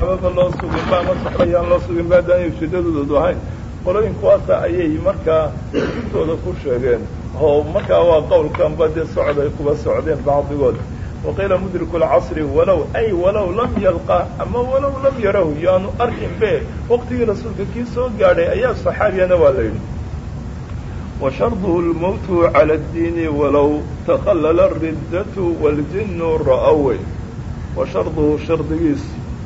ababa loo suginba ama saxbayaan loo suginba haddaan ujeedadoodu ahayn qolooyinkuwaasa ayay markaa intooda ku sheegeen oo markaa waa qowlkanba dee socod ay kuba socdeen bacdigood waqiila mudriku lcasri walow ay walow lam yalqa ama walow lam yarahu yaanu arkin be waqtigii rasuulka kii soo gaadhay ayaa saxaabiyana waa la yidhi wa sharduhu lmowtu cala addiini walow takhallala ariddatu waljinu ra'awe wa sharduhu shardigiis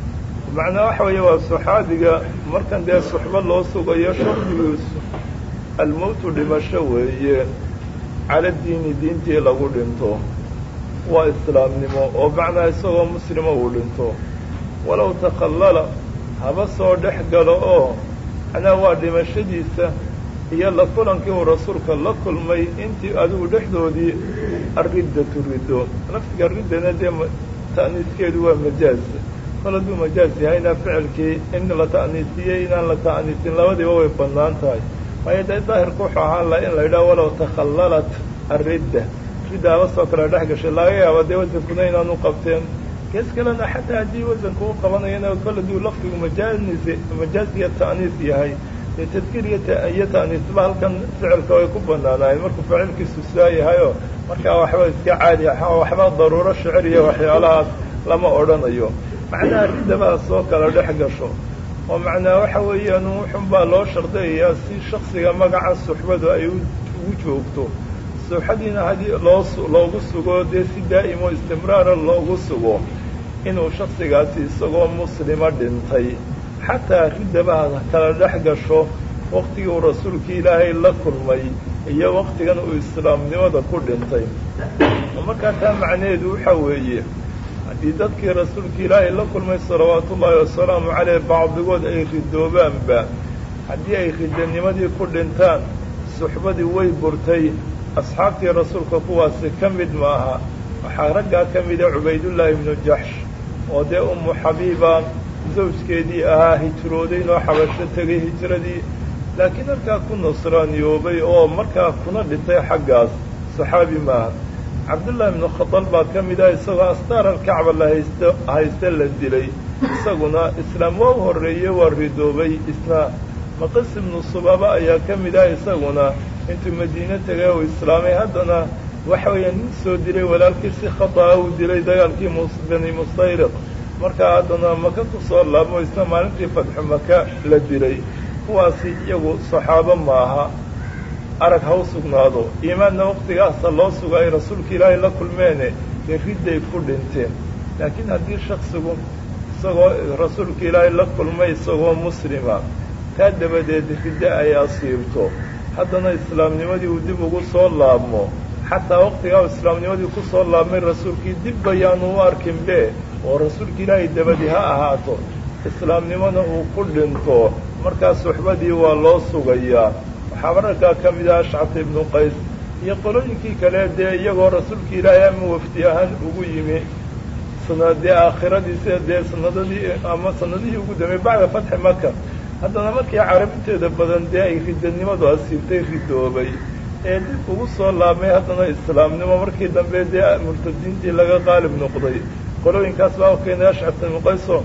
macnaa waxa weeye waa saxaabiga markan dee suxbo loo sugayo shardigiisu almowtu dhimasho weeye cala diini diintii lagu dhinto waa islaamnimo oo macnaa isagoo muslima uu dhinto walow takhallala haba soo dhex galo oo macnaa waa dhimashadiisa iyo la kulankii uu rasuulka la kulmay intii adigu dhexdoodii arriddatu riddo laftiga riddana dee ta'niiskeedu waa majaaz kol hadduu majaaz yahayna ficilkii in la ta'niisiyey inaan la ta'niisin labadiiba way bannaan tahay waayo dee daahirku wuxuu ahaan laha in la yidhaha walow takhallalat arridda ridda haba soo kale dhex gashay laga yaaba dee wasankuna inaanu qabteen gees kalena xataa haddii wasanku u qabanayana kol hadduu lafdigu majaanis majaaz iyo ta'niis yahay dee tadkiir iyo ta'niisba halkan ficilka way ku bannaanaayeen markuu ficilkiisu saa yahayoo markaa waxba iska caadi waxba daruuro shicir iyo waxyaalahaas lama odhanayo macnaha riddabaa soo kala dhex gasho oo macnaa waxa weeyaan wuxun baa loo shardayayaa si shaksiga magaca suxbadu ay ugu joogto suxadiina haddii loo loogu sugo dee si daa'imo istimraara loogu sugo inuu shaksigaasi isagoo muslima dhintay xataa riddabaha kala dhex gasho waktigii uu rasuulkii ilaahay la kulmay iyo waktigan uu islaamnimada ku dhintay markaa taa macnaheedu waxa weeye haddii dadkii rasuulka ilaahay la kulmay salawaatu ullaahi wasalaamu caleyh bacdigood ay ridoobaanba haddii ay ridanimadii ku dhintaan suxbadii way burtay asxaabtii rasuulka kuwaasi ka mid maaha waxaa raggaa ka mida cubaydullaahi ibnu jaxsh oo dee ummu xabiiba zawjkeedii ahaa hijroodaynoo xabasho tegay hijradii laakiin halkaa ku nasraaniyoobay oo markaa kuna dhintay xaggaas saxaabi maaha cabdullaahi ibnu khadal baa ka mid ah isagoo astaar alkacba la haysto hayste la dilay isaguna islaam waa u horreeyey waa ridoobay isna maqas ibnu subaaba ayaa ka mid ah isaguna intuu madiine tegay uu islaamay haddana waxa weeya nin soo dilay walaalkii si khata'a uu dilay dagaalkii bani mustayriq markaa haddana maka ku soo laabmo isna maalintii fadxu maka la dilay kuwaasi iyagu saxaabo maaha arag ha u sugnaado iimaanna waktigaasa loo suga ay rasuulka ilaahay la kulmeene dee ridday ku dhinteen laakiin haddii shaksigu isagoo rasuulka ilaahay la kulmay isagoo muslima taa dabadeed riddo ay asiibto haddana islaamnimadii uu dib ugu soo laabmo xataa waktigaa u islaamnimadii ku soo laabmay rasuulkii dib bayaanu u arkinbe oo rasuulka ilaahay dabadi ha ahaato islaamnimona uu ku dhinto markaa suxbadii waa loo sugayaa waxaa mararkaa ka mid ah ashcata ibnu qays iyo qolooyinkii kale dee iyagoo rasuulka ilaahay ama wafdi ahaan ugu yimi sanadee aakhiradiisa dee sanadadii ama sanadihii ugu dambeey bacda fatxi maka haddana markii carabinteeda badan dee ay ridanimadu asiibtay ridoobay ee dib ugu soo laabmay haddana islaamnimo markii dambe dee murtadiintii laga qaalib noqday qolooyinkaas baa u keenay ashcata ibnu qayso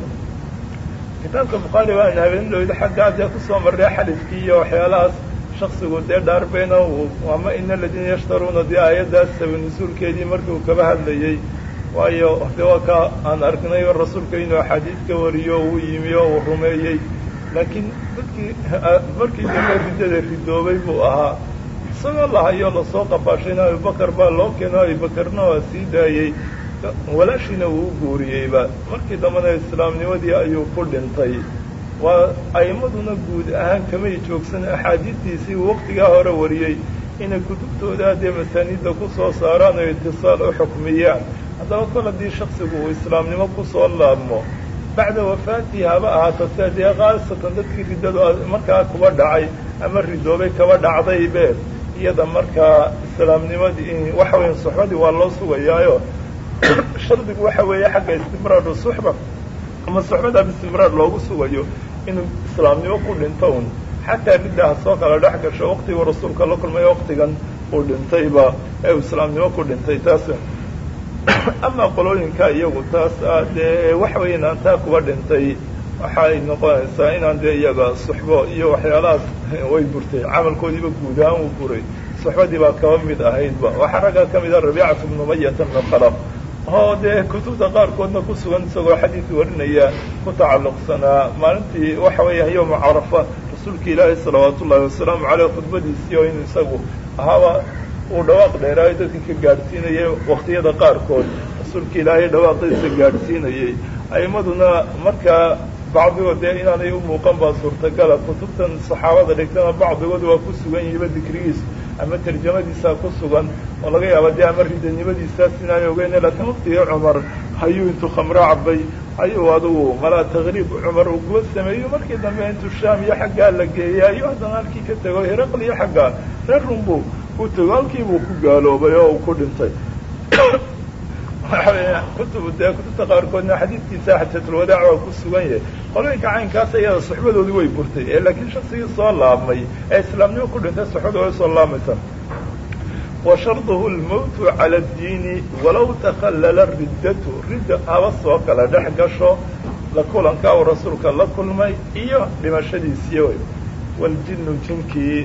kitaabka bukhaari baan habeenlooyda xaggaa dee kusoo marray xaliskii iyo waxyaalahaas shaksigu dee dhaarbeyna ama ina aladiina yashtaruuna dee aayaddaas sabanasuulkeedii markii uu kaba hadlayey waayo de waa ka aan arknay rasuulka inuu axaadiis ka wariyo uu yimi oo uu rumeeyey laakiin dadkii markii dambe riddada ridoobay buu ahaa isagoo lahayo lasoo qafaashayna abubakar baa loo keeno abubakarna waa sii daayey walaashiina uu u guuriyeyba markii dambena islaamnimadii ayuu ku dhintay waa a'immaduna guud ahaan kamay joogsan axaadiistiisii uu waktigaa hore wariyey inay kutubtooda dee masaaniidda ku soo saaraan oo itisaal u xukmiyaan haddaba kol haddii shaksigu uu islaamnimo ku soo laabmo bacda wafaatii haba ahaato sia dee khaasatan dadkii riddadu markaa kuba dhacay ama ridoobay kaba dhacdaybe iyada markaa islaamnimadii waxa weya suxbadii waa loo sugayaayo shardigu waxa weeye xagga istimraaru suxba ama suxbada bistimraar loogu sugayo inuu islaamnimo ku dhinto un xataa ridda ha soo kala dhex gasho waktiguu rasuulka la kulmay waktigan uu dhintayba ee uu islaamnimo ku dhintay taas ama qolooyinka iyagu taas ah dee waxa weeyaan aan taa kuba dhintay waxay noqonaysaa inaan dee iyaga suxbo iyo waxyaalahaas way burtay camalkoodiiba guud ahaan uu buray suxbadii baa kaba mid ahaydba waxaa raggaa ka mid ah rabiicatu bnu mayata bnu khalaf oo dee kutubta qaarkoodna ku sugan isagoo xadiid warinaya ku tacalluqsanaa maalintii waxa weeyaan yowma carafa rasuulka ilaahi salawaatu ullahi wasalaamu caleyh khudbadiisii oo inuu isagu ahaaba uu dhawaaq dheeraayo dadka ka gaadhsiinayay waktiyada qaarkood rasuulka ilaahay dhawaaqiisa gaadhsiinayay a'imaduna markaa bacdigood dee inaanay u muuqan baa suurtagala kutubtan saxaabada dhigtana bacdigood waa ku sugan yihiba dikrigiisa ama tarjamadiisaa ku sugan oo laga yaaba dee ama ridanimadiisaas inaanay ogeyn laakiin waktigii cumar hayuu intuu khamro cabay ayuu adugu malaa takriib cumar uu kuwa sameeyo markii dambe intuu shaam iyo xaggaa la geeyay ayuu haddana halkii ka tego heraql iyo xaggaa reer runbu u tego halkii buu ku gaaloobay oo uu ku dhintay kutub dee kutubta qaarkoodna xadiidkiisa xajatulwadaac waa ku sugan yahay qolooyinka caynkaas iyada suxbadoodii way burtay ee laakiin shaksigii soo laabmay ee islaamnimo ku dhintay suxbada way soo laamaysa wa sharduhu lmowtu cala addiini walow takhallala riddatu ridda haba soo kala dhex gasho la kulanka uu rasuulka la kulmay iyo dhimashadiisiiy wey waljinnu jinkii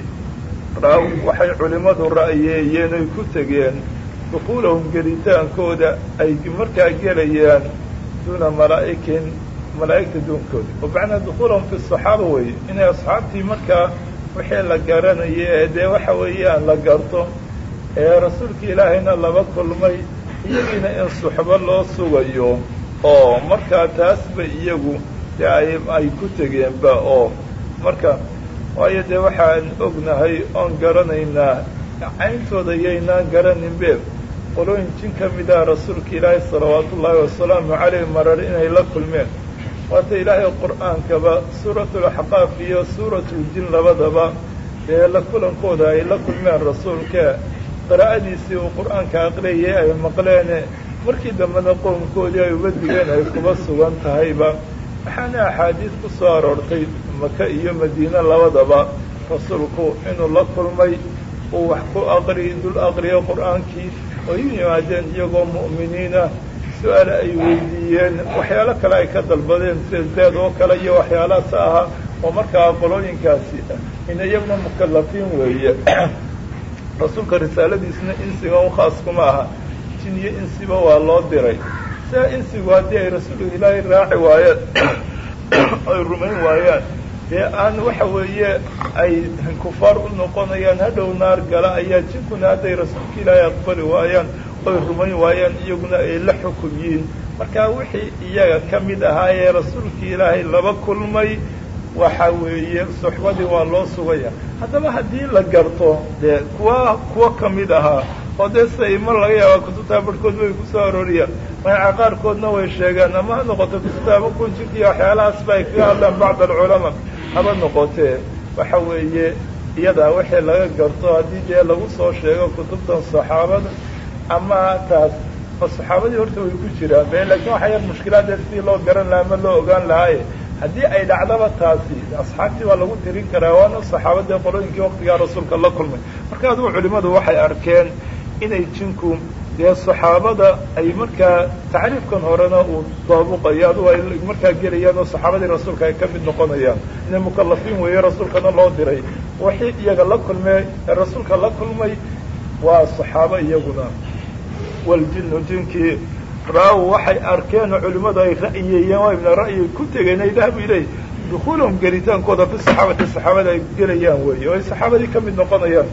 waxay culimmadu ra'yeeyeen oy ku tegeen dukuulahum gelitaankooda ay markaa gelayaan duuna malaa'ikin malaa'igta duunkooda oo macnaa dukuulahum fi saxaaba weeye inay asxaabtii markaa wixii la garanaya ee dee waxa weeyaan la garto ee rasuulka ilaahayna laba kulmay iyagiina in suxbo loo sugayo oo markaa taasba iyagu dee ay ay ku tegeenba oo marka waayo dee waxaan ognahay oon garanaynaa cayntooda yaynaan garaninbe qolooyin jin ka mid ah rasuulka ilaahay salawaatu ullaahi wasalaamu caleyh marar inay la kulmeen waata ilaahay qur'aankaba suuratulaxqaaf iyo suuratuljin labadaba dee la kulankooda ay la kulmeen rasuulka qiraa'adiisii uu qur'aanka aqriyay ay maqleene markii dambena qoomkoodii ay uga digeen ay kuba sugan tahayba waxaana axaadiis ku soo aroortay maka iyo madiine labadaba rasuulku inuu la kulmay uu wax ku aqri dul aqriyo qur'aankii oo u yimaadeen iyagoo mu'miniina su-aal ay weydiiyeen waxyaalo kale ay ka dalbadeen sida zaad oo kale iyo waxyaalahaas ahaa oo markaa qolooyinkaasi in iyaguna mukallafiin weeye rasuulka risaaladiisna insiga u khaas kuma aha jin iyo insiba waa loo diray sidaa insigu haddii ay rasuulka ilaahay raaci waayeen ay rumayn waayaan dee aan waxa weeye ay kufaar u noqonayaan hadhow naar gala ayaa jinkuna hadday rasuulka ilaahay aqbali waayaan oy rumayn waayaan iyaguna ay la xukum yihiin marka wixii iyaga ka mid ahaa ee rasuulka ilaahay laba kulmay waxa weeye suxbadii waa loo sugaya haddaba haddii la garto dee kuwa kuwa ka mid ahaa oo dee siday mar laga yaaba kutubtaa barhkood way kusoo arooriyaan magaca qaarkoodna way sheegaan ama ha noqoto kutubtaaba kun jirka iyo waxyaalahaasba ay kaga hadlaan bacd alculamaa haba noqotee waxa weeye iyadaa wixii laga garto haddii dee lagu soo sheego kutubtan saxaabada ama taas oo saxaabadii horta way ku jiraan be laakiin waxa yar mushkilaadee sidii loo garan lahaa ama loo ogaan lahaaye haddii ay dhacdaba taasi asxaabtii waa lagu tirin karaa waana saxaabadii qolooyinkii waktigaa rasuulka la kulmay marka adugu culimmadu waxay arkeen inay jinku dee saxaabada ay markaa tacriifkan horena uu daabuqayo adugu ay markaa gelayaan oo saxaabadii rasuulka ay ka mid noqonayaan inay mukallafiin weeye rasuulkana loo diray wixii iyaga la kulmee ee rasuulka la kulmay waa saxaabo iyaguna waljinu jinkii ra-w waxay arkeen oo culimmadu ay ra'yeeyeen oo ibna ra'yi ku tegeen ay dahabu iley dukuulahum gelitaankooda fi saxaabati saxaabada ay gelayaan weeye oo ay saxaabadii ka mid noqonayaan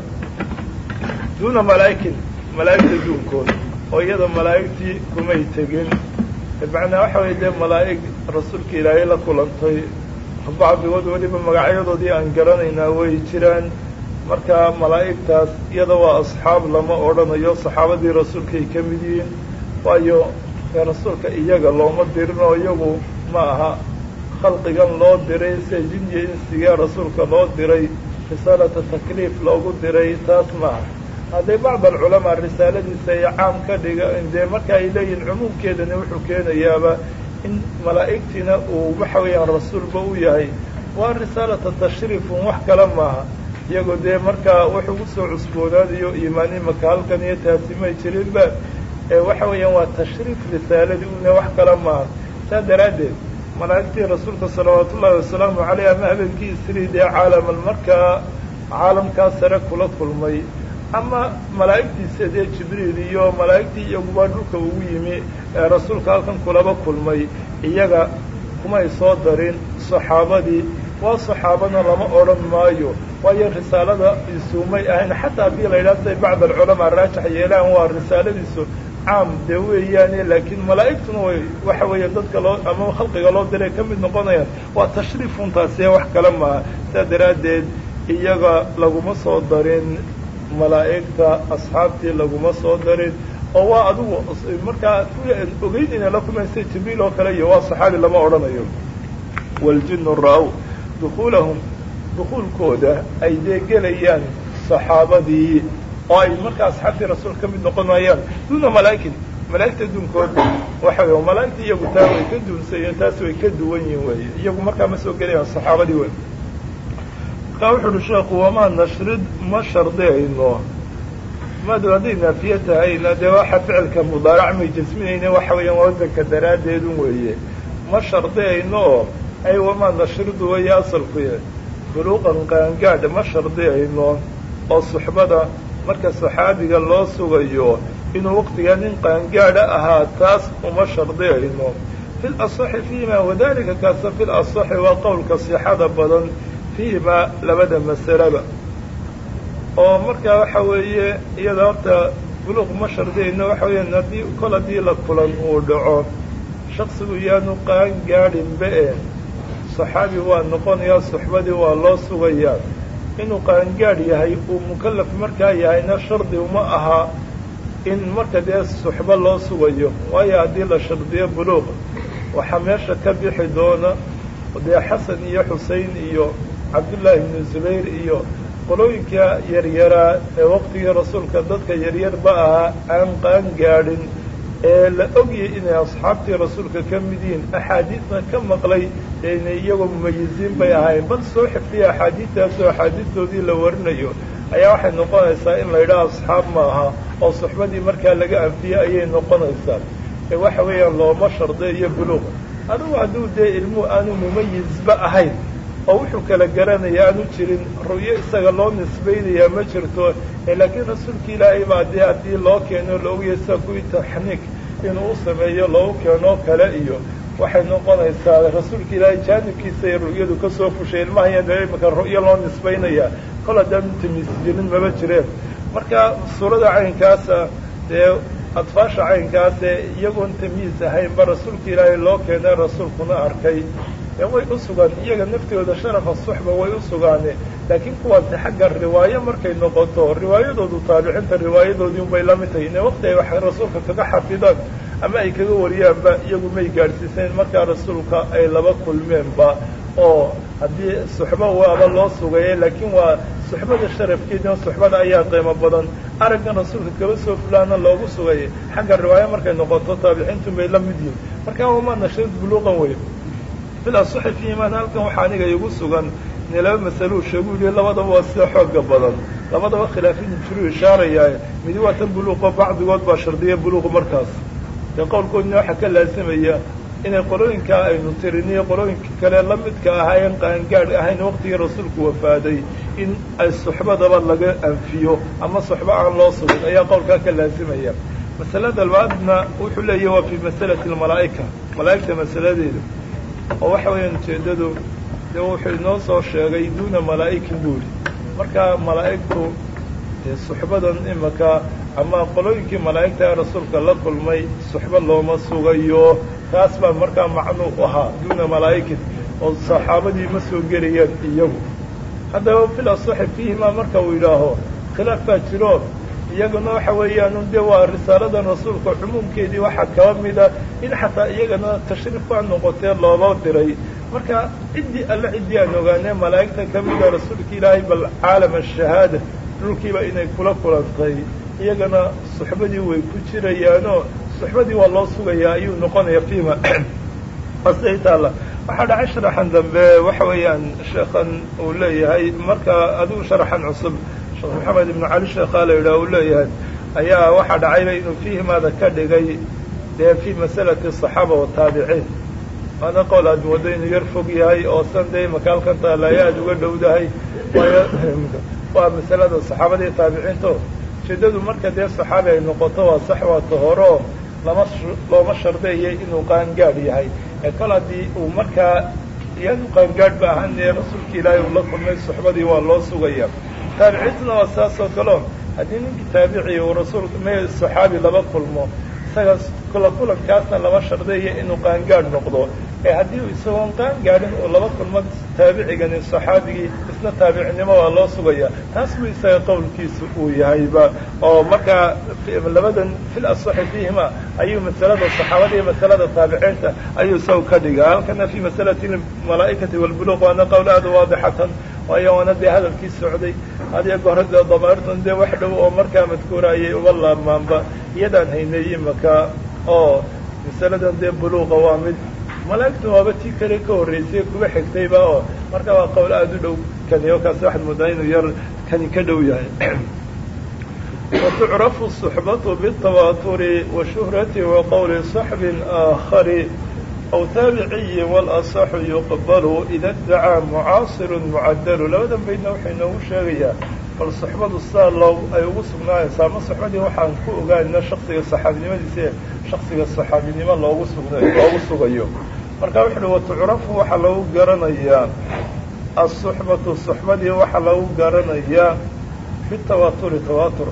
duuna malaa'ikin malaa'igta duunkooda oo iyada malaa'igtii kumay tegin macnaa waxa weye dee malaa'ig rasuulka ilaahay la kulantay bacdigood weliba magacyadoodii aan garanaynaa way jiraan marka malaa'igtaas iyada waa asxaab lama odhanayo saxaabadii rasuulkaay ka mid yihiin waayo ee rasuulka iyaga looma dirin oo iyagu ma aha khalqigan loo diray sida jin iyo insigee rasuulka loo diray risaalata takliif loogu diray taas maaha hadday bacd alculamaa risaaladiisa ay caam ka dhiga dee marka ay leeyihin cumuumkeedani wuxuu keenayaaba in malaa'igtiina uu waxa weeyaan rasuulba u yahay waa risaalata tashriifun wax kale maaha iyagoo dee markaa wax ugu soo cusboonaadayo iimaan imaka halkan iyo taasi may jirinba ee waxa weeyaan waa tashriif risaaladii una wax kale maaha saa daraaddeed malaa'igtii rasuulka salawaatu ullaahi wasalaamu caleyh ama habeenkii isrii dee caalamal markaa caalamkaa sare kula kulmay ama malaa'igtiisa dee jibriil iyo malaa'igtii iyaguba dhulka ugu yimi ee rasuulka halkan kulaba kulmay iyaga kumay soo darin saxaabadii waa saxaabana lama odhan maayo waayo risaalada isuumay ahayn xataa haddii la yidhaha siday bacd alculamaa raajax yeelaan waa risaaladiisu caam dee weeyaane laakiin malaa'igtuna way waxa weeye dadka loo ama khalqiga loo diray ka mid noqonayaan waa tashriifuntaasiye wax kale maaha sidaa daraaddeed iyaga laguma soo darin malaa'igta asxaabtii laguma soo darin oo waa adigu markaa ogeyn inay la kumaysay jibriil oo kale iyo waa saxaabi lama odhanayo waljinu ra-w dukuulahum dukuulkooda ay dee gelayaan saxaabadii oo ay markaa asxaabtii rasuul ka mid noqonayaan duuna malaa'ikin malaa'igta duunkooda waxa wey malaa'igta iyagu taa way ka duunsayo taas way ka duwan yihin weeye iyagu markaa ma soo gelayaan saxaabadii wey markaa wuxu uhi sheekhu wamaa nashrid ma shardiyayno madu hadday naafiye tahayna dee waxa ficilka mudaarac may jasminayne waxa weeyaan wasanka daraaddeedun weeye ma shardiyayno oo ay wamaa nashridu weeye asalkuye buluuqan qaangaadh ma shardiyayno oo suxbada marka saxaabiga loo sugayo inuu waqtigaa nin qaangaadha ahaa taas uma shardiyayno fi lasaxi fiima wadalika kaasa fi lasaxi waa qowlka sixada badan fiima labada masalaba oo markaa waxa weeye iyada horta buluuq ma shardiyayno waxa weeyaan haddii kol haddii la kulan uu dhaco shaksigu yaanu qaan gaadhinba e saxaabi waa noqonayaa suxbadii waa loo sugayaa inuu qaangaadh yahay uu mukallaf markaa yahayna shardi uma aha in marka dee suxbo loo sugayo waayo haddii la shardiyo buluuq waxaa meesha ka bixi doona dee xasan iyo xusein iyo cabdullaahi ibnu zubayr iyo qolooyinka yaryaraa ee waqtigii rasuulka dadka yaryarba ahaa aan qaan gaadhin ee la ogyay inay asxaabtii rasuulka ka mid yihiin axaadiisna ka maqlay inay iyagoo mumayiziin bay ahayn bal soo xifdiya axaadiistaasoo axaadiistoodii la warinayo ayaa waxay noqonaysaa in la yidhaha asxaab maaha oo suxbadii markaa laga anfiyey ayay noqonaysaa ee waxa weeyaan looma shardeeyo buluuq adugu hadduu dee ilmuhu aanu mumayizba ahayn oo wuxuu kala garanaya aanu jirin ru'yo isaga loo nisbaynayaa ma jirto laakiin rasuulka ilaahay baa dee haddii loo keeno la ogaya sida kuwii taxniik inuu u sameeyo loogu keenoo kale iyo waxay noqonaysaa rasuulka ilaahay jaanibkiisa ay ru'yadu ka soo fushay ilmaha yada imika ru'yo loo nisbaynayaa kol haddaan tamiis jirin maba jireen marka suurada caynkaasa dee adfaasha caynkaasee iyagoon tamiis ahaynba rasuulka ilaahay loo keenay rasuulkuna arkay way u sugaan iyaga naftooda sharafa suxba way u sugaane laakiin kuwaasi xagga riwaayo markay noqoto riwaayadoodu taabiciinta riwaayadoodii unbay la mid tahay ine waqti ay wax rasuulka kaga xafidaan ama ay kaga wariyaanba iyagu may gaadhsiisayn markaa rasuulka ay laba kulmeenba oo haddii suxbo waaba loo sugaye laakiin waa suxbada sharafkeedina suxbada ayaa qiimo badan araggan rasuulka kaba soo fulaana loogu sugayay xagga riwaayo markay noqoto taabiciintu bay la mid yihin markaa wamaa nashrid buluuqan wey bilasaxi fiiman halkan waxaa aniga igu sugan ine laba masaluu sheegu yihi labadaba waa sida xooga badan labadaba khilaafin jiruu ishaarayaa midi waa tan buluuqo bacdigood baa shardiya buluuq markaas dee qowlkoodina waxaa ka laasimaya inay qolooyinkaa aynu tiriniyo qolooyinka kale la midka ahaayeen qaangaadh ahayn waqtigii rasuulku wafaaday in ay suxbadaba laga anfiyo ama suxbo aan loo sugin ayaa qowlkaa ka laasimaya masalada labaadna wuxuu leeyahy waa fii masalati almalaa'ika malaa'igta masaladeeda oo waxa weeyaan ujeeddadu dee wuxuu inoo soo sheegay duuna malaa'ikin buuri marka malaa'igtu dee suxbadan imaka ama qolooyinkii malaa'igta ee rasuulka la kulmay suxbo looma sugayo taas baa markaa macnuu ahaa duuna malaa'ikin oo saxaabadii ma soo gelayaan iyagu haddaba fil asaxi fiihimaa marka uu yidhaaho khilaaf baa jiro iyaguna waxa weeyaan dee waa risaaladan rasuulka cumuumkeedii waxaa kaba mida in xataa iyagana tashriif baa noqotee looba diray marka ciddii alle ciddii aan ogaanee malaa'igta ka mida rasuulka ilaahay bal caalam ashahaada dhulkiiba inay kula kulantay iyagana suxbadii way ku jirayaanoo suxbadii waa loo sugayaa ayuu noqonaya fiima asay taalla waxaa dhacay sharaxan dambe waxa weeyaan sheekhan uu leeyahay marka adigu sharaxan cusub sheekh maxamed ibnu cali sheekhaa la yidhaha uu leeyahay ayaa waxaa dhacayba inuu fiihimaada ka dhigay dee fii masalati asaxaaba wataabiciin waana qowl aad moodo inuu yar fog yahay oo san dee makaalkan taalaaya aada uga dhowdahay waayo waa masalada saxaabada iyo taabiciinto ujeedadu marka dee saxaabi ay noqoto waa sax waata hore oo lama looma shardeeyay inuu qaangaadh yahay ee kol haddii uu markaa iyanu qaangaadh ba ahaan ee rasuulka ilaahay uu la kulmay suxbadii waa loo sugaya taabiciintuna waa saas oo kaleo haddii ninkii taabici uu rasuulka me saxaabi laba kulmo isaga kula kulankaasna lama shardeeya inuu qaangaadh noqdo ee haddii uu isagoon qaangaadhin uu laba kulmo taabicigani saxaabigii isna taabicnimo waa loo sugaya taas buu isaga qowlkiisa uu yahayba oo markaa labadan fil asaxi fiihima ayuu masalada saxaabada iyo masalada taabiciinta ayuu isaga ka dhigaa halkana fi masalati malaa'ikati walbuluq waana qowl aada waadixatan waayo waana dee hadalkii socday hadiyo goore dee dabaartan dee wax dhow oo markaa madkuura ayay uga laabmaanba iyadaan haynay imaka oo masaladan dee buluuqa waa mid malaa'igtu waaba tii kale ka horreysay kuga xigtayba oo marka waa qowl aada u dhow kani oo kaasi waxaad moodaa inuu yar kani ka dhow yahay watucrafu suxbatu bitawaaturi wa shuhrati wa qowli saxbin aakhari aw taabiciyi walasaxu yuqbalu ida dacaa mucaasirun mucadalu labadan baydna wuxuu inoogu sheegayaa bal suxbadu sidaa loo ay ugu sugnaanaysaa ama suxbadii waxaan ku ogaanina shaksiga saxaabinimadiisa ee shaksiga saxaabinimo loogu sugna loogu sugayo marka wuxu uhi watucrafu waxaa lagu garanayaa asuxbatu suxbadii waxaa lagu garanayaa bitawaaturi tawaatur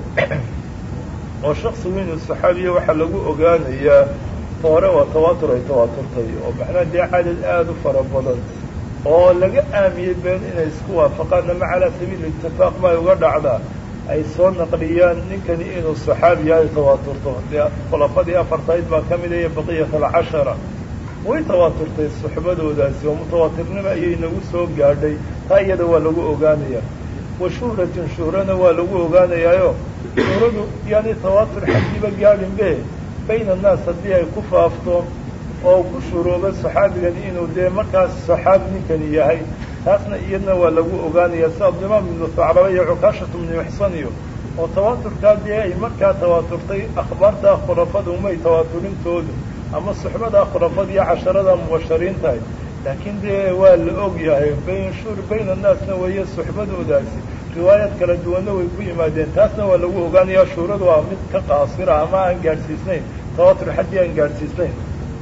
oo shaksigu inuu saxaabiya waxaa lagu ogaanayaa hore waa tawaatur ay tawaaturtay oo macnaha dee cadad aada u fara badan oo laga aamiyey been inay isku waafaqaan ama calaa sabiili itifaaq ma ay uga dhacdaa ay soo naqliyaan ninkani inuu saxaabi yahay tawaaturto dee khulafadii afartayd baa ka mid iyo baqiyat alcashara way tawaaturtay suxbadoodaasi oo mutawaatirnimo ayay nagu soo gaadhay taa iyada waa lagu ogaanayaa wa shuhratin shuhrana waa lagu ogaanayaayo shuhradu yaani tawaatur xaggiiba gaadhinbe bayna annaas haddii ay ku faafto oo ku shuruuba saxaabigani inuu dee markaas saxaabi ninkani yahay taasna iyadna waa lagu ogaanaya si abdimaam ibnu sacraba iyo cukaashatu ibnu ixsan iyo oo tawaaturkaa dee ay markaa tawaaturtay akhbaartaa khulafada umay tawaaturintoodu ama suxbadaa khulafada iyo casharada mubashariin tahay laakiin dee waa la og yahay bayn shur bayna annaasna weeye suxbadoodaasi riwaayaad kala duwanna way ku yimaadeen taasna waa lagu ogaanayaa shuuradu waa mid ka qaasira ama aan gaadhsiisnayn tawaatur xaddii aan gaadhsiisnayn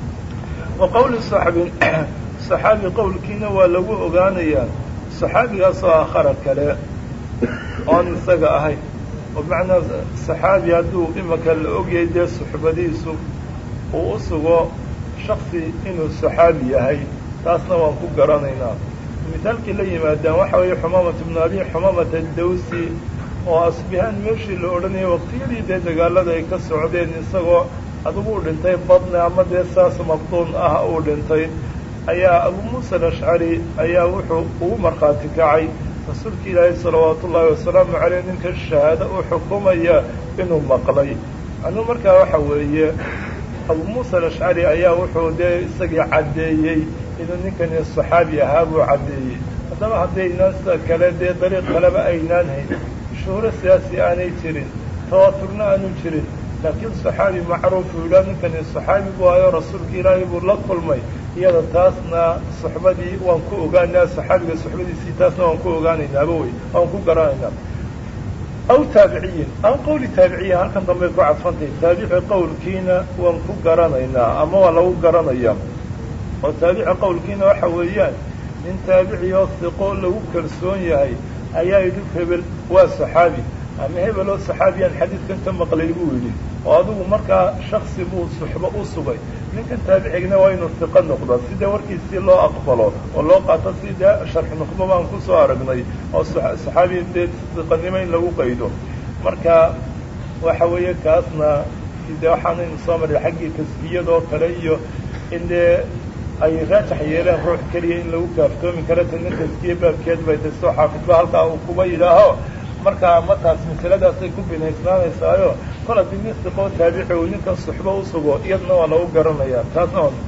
wa qowli saxbin saxaabi qowlkiina waa lagu ogaanayaa saxaabigaasoo aakhara kale oon isaga ahayn oo macnaa saxaabi hadduu imaka la ogyahay dee suxbadiisu uu u sugo shaksi inuu saxaabi yahay taasna waan ku garanaynaa misaalkii la yimaadaan waxa weeye xumamat ibnu abi xumamat addawsi oo asbihaan meeshii la odhanayay waqtiyadii dee dagaalada ay ka socdeen isagoo adigu u dhintay badne ama dee saas mabduun ah uu dhintay ayaa abu muusa alashcari ayaa wuxuu ugu markhaati kacay rasuulka ilaahay salawaatu ullaahi wasalaamu caleyh ninka shahaado u xukumaya inuu maqlay anuu markaa waxa weeye abu muusa alashcari ayaa wuxuu dee isagii caddeeyey inuu ninkani saxaabi ahaa buu caddeeyey haddaba haddaynaan sida kale dee dariiq kaleba aynaan hayn shuhuro siyaasi aanay jirin tawaaturna aanu jirin laakiin saxaabi macruuf uu yidhaha ninkani saxaabi buu ayo rasuulka ilaahay buu la kulmay iyada taasna suxbadii waan ku ogaanaa saxaabiga suxbadiisii taasna waan ku ogaanaynaaba wey waan ku garanaynaa aw taabiciyin aw qowli taabiciyin halkan dambay ku cadfantahay taabici qowlkiina waan ku garanaynaa ama waa lagu garanayaa oo taabici qowlkiina waxa weeyaan nin taabici oo siqo lagu kalsoon yahay ayaa yidhi hebel waa saxaabi ama hebel oo saxaabiyaan xadiidkan ka maqlay buu yidhi oo adigu markaa shaksi buu suxbo u sugay ninkan taabicigna waa inuu siqo noqdo sidee warkiisii loo aqbalo oo loo qaato sidee sharx nuqba baan kusoo aragnay oo saxaabi dee siqanimo in lagu qaydo marka waxa weeye kaasna dee waxaanaynu soo maray xaggii tasbiyadoo kale iyo in dee ay raajax yeeleen ruux keliya in lagu kaaftoomi karo tana taskiye baabkeed bay de soo xaafidba halkaa uu kuba yidhaaho markaa mataas masaladaasay ku binaysnaanaysaayo kol haddii nin siqoo taabici uu ninkan suxbo u sugo iyadna waa lagu garanayaa taasna waa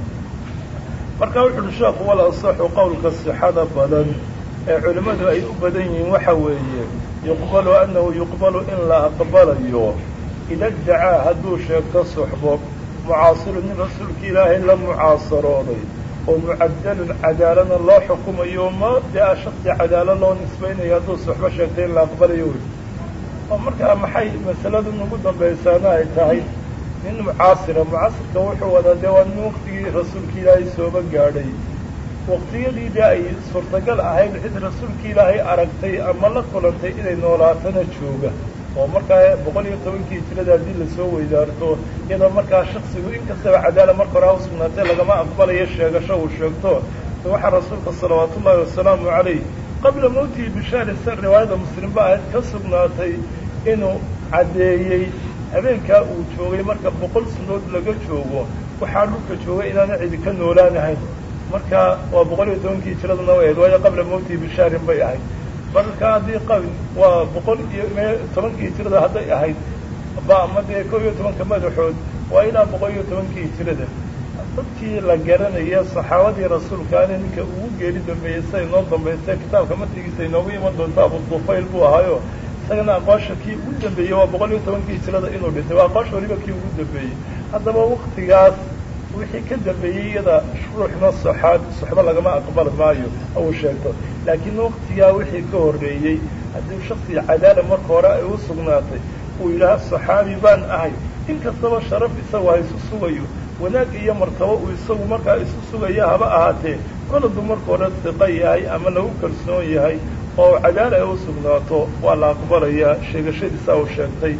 marka wuxu uhi sheekhu wal asaxu qowlka sixada badan ee culimmadu ay u badan yihiin waxa weeye yuqbalu annahu yuqbalu in la aqbalayo ida dacaa hadduu sheegto suxbo mucaasiru nin rasuulka ilaahay la mucaasarooday oo mucadalun cadaalana loo xukumayo ma dee shaksi cadaalo loo nisbaynayo hadduu suxbo sheegtay in la aqbalayo wey oo markaa maxay masaladan ugu dambaysaana ay tahay nin mucaasira mucaasirka wuxuu wadaa dee waa nin waktigii rasuulka ilaahay sooba gaadhay waktiyadii dee ay suurtagal ahayd cid rasuulka ilaahay aragtay ama la kulantay inay noolaatana jooga oo markaa boqol iyo tobankii hijirada haddii lasoo weydaarto iyadoo markaa shaksigu inkastaba cadaala marka hore ha usugnaatay lagama aqbalayo sheegasho uu sheegto waxaa rasuulka salawaatu ullaahi wasalaamu calayh qabla mawtihi bishaari sa riwaayada muslim ba ahayd ka sugnaatay inuu caddeeyey habeenkaa uu joogay marka boqol sanood laga joogo waxaa dhulka joogay inaana cidi ka noolaanahayn marka waa boqol iyo tobankii hijiraduna way ahayd waayo qabla mawtihi bishaarin bay ahayd marka haddii qabi waa boqol iyo tobankii hijirada hadday ahayd ba ama dee kow iyo tobanka madaxood waa ilaa boqol iyo tobankii hijirada dadkii la garanaya saxaabadii rasuulkaana ninka ugu geeri dambeeyey siday noo dambaystay kitaabka matigiisa inoogu iman doonta abu dufayl buu ahaayo isagana aqoosha kii ugu dambeeyey waa boqol iyo tobankii hijirada inuu dhintay waa aqoosha waliba kii ugu dambeeyey haddaba waktigaas wixii ka dambeeyey iyada ruuxna soxaab soxbo lagama aqbali maayo uu sheegto laakiin waktigaa wixii ka horreeyey haddii shaksi cadaala marka hore ay u sugnaatay uu yidhaaha saxaabi baan ahay in kastaba sharaf isagu ha isu sugayo wanaag iyo martabo uu isagu markaa isu sugaya haba ahaatee koladu marka hore siqa yahay ama lagu kalsoon yahay oo cadaala ay u sugnaato waa la aqbalayaa sheegashadiisa uu sheegtay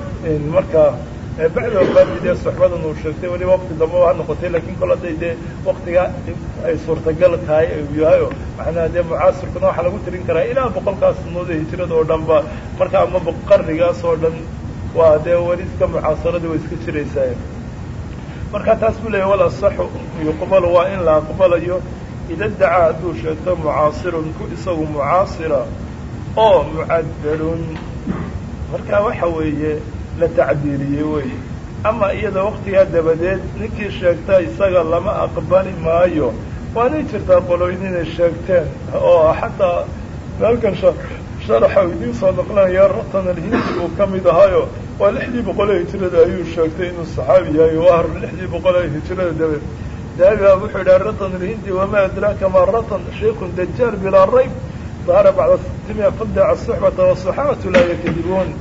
marka bacda wafaati dee soxbadan uu sheegtay weliba wakti dambe ha noqotay lakin kol hadday dee waktigaa ay suurtagal tahay uu yahayo macnaha dee mucaasirkuna waxaa lagu tirin karaa ilaa boqolkaas sanood ee hijirada oo dhan ba marka ama qarnigaas oo dhan waa dee weli iska mucaasaradii way iska jiraysaa marka taas buu leeyahy wal asaxu yuqbalu waa in la aqbalayo ida dacaa hadduu sheegto mucaasirun ku isagu mucaasira oo mucadalun marka waxa weeye la tacdiiliyey wey ama iyada waktigaa dabadeed ninkii sheegta isaga lama aqbali maayo waanay jirtaa qolooyin inay sheegteen oo xataa halkan sharaxa idiin soo noqlanaya ratan alhindi uu ka mid ahayo waa lixdii boqol ee hijirada ayuu sheegtay inuu saxaabi yahay o ah lixdii boqol ee hijirada dabadeed daabiha wuxuu yidhaha ratan alhindi wamaa adraaka ma ratan shaykun dajaal bilaa rayb dahara bacda sitimiya fadaca suxbata wasaxaabatu laa yakdibuun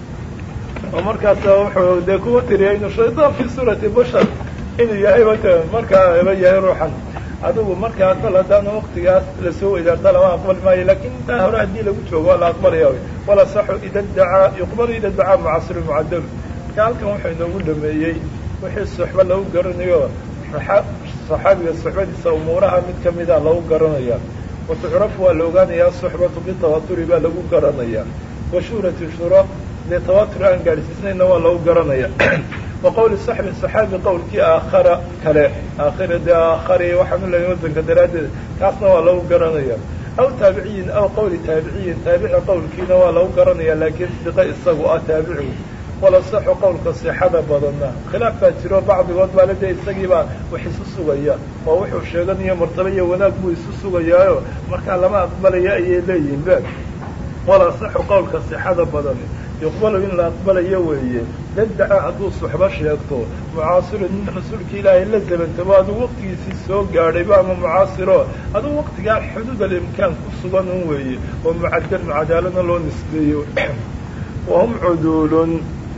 oo markaasa wuxuu dee kuwa tiriyay inuu shaydaan fi suurati bashar inuu yahay wata markaa eba yahay ruuxan adigu markaa kol haddaana waktigaas lasoo weydaarta lama aqbali maayo lakin intaa hore haddii lagu joogo waa la aqbalaya wala saxu ida dacaa yuqbalu ida dacaa mucasiru mucadalu marka halkan wuxuu inoogu dhameeyey wixii suxbo lagu garanayo saxaabiga suxbadiisa umuuraha mid kamida lagu garanaya watucrafu waa la ogaanayaa suxbatu bitawaturi baa lagu garanaya washuhrati shura dee tawatur aan gaadhsiisnayna waa lagu garanaya wa qawli saxbi saxaabi qowlkii aakhara kale aakhira dee aakhari waxaanu leeyahay wadanka daraaddeed kaasna waa lagu garanaya aw taabiciyin aw qawli taabiciyin taabici qowlkiina waa lagu garanaya laakiin siqa isagu ah taabicigu wala saxu qowlka sixada badanna khilaaf baa jiro bacdigood baale dee isagiibaa wax isu sugaya oo wuxuu sheeganayo martaba iyo wanaag buu isu sugayaayo markaa lama aqbalaya ayay leeyihin be wala saxu qowlka sixada badan yuqbalu in la aqbalayo weeye daddaca hadduu suxbo sheegto mucaasiru nin rasuulka ilaahay la zabantabo aduu waqtigiisii soo gaadhayba ama mucaasiro aduu waqtigaa xuduud alimkaan ku sugan un weeye oo mucadal mucadaalana loo nisbeeyo wahum cuduulun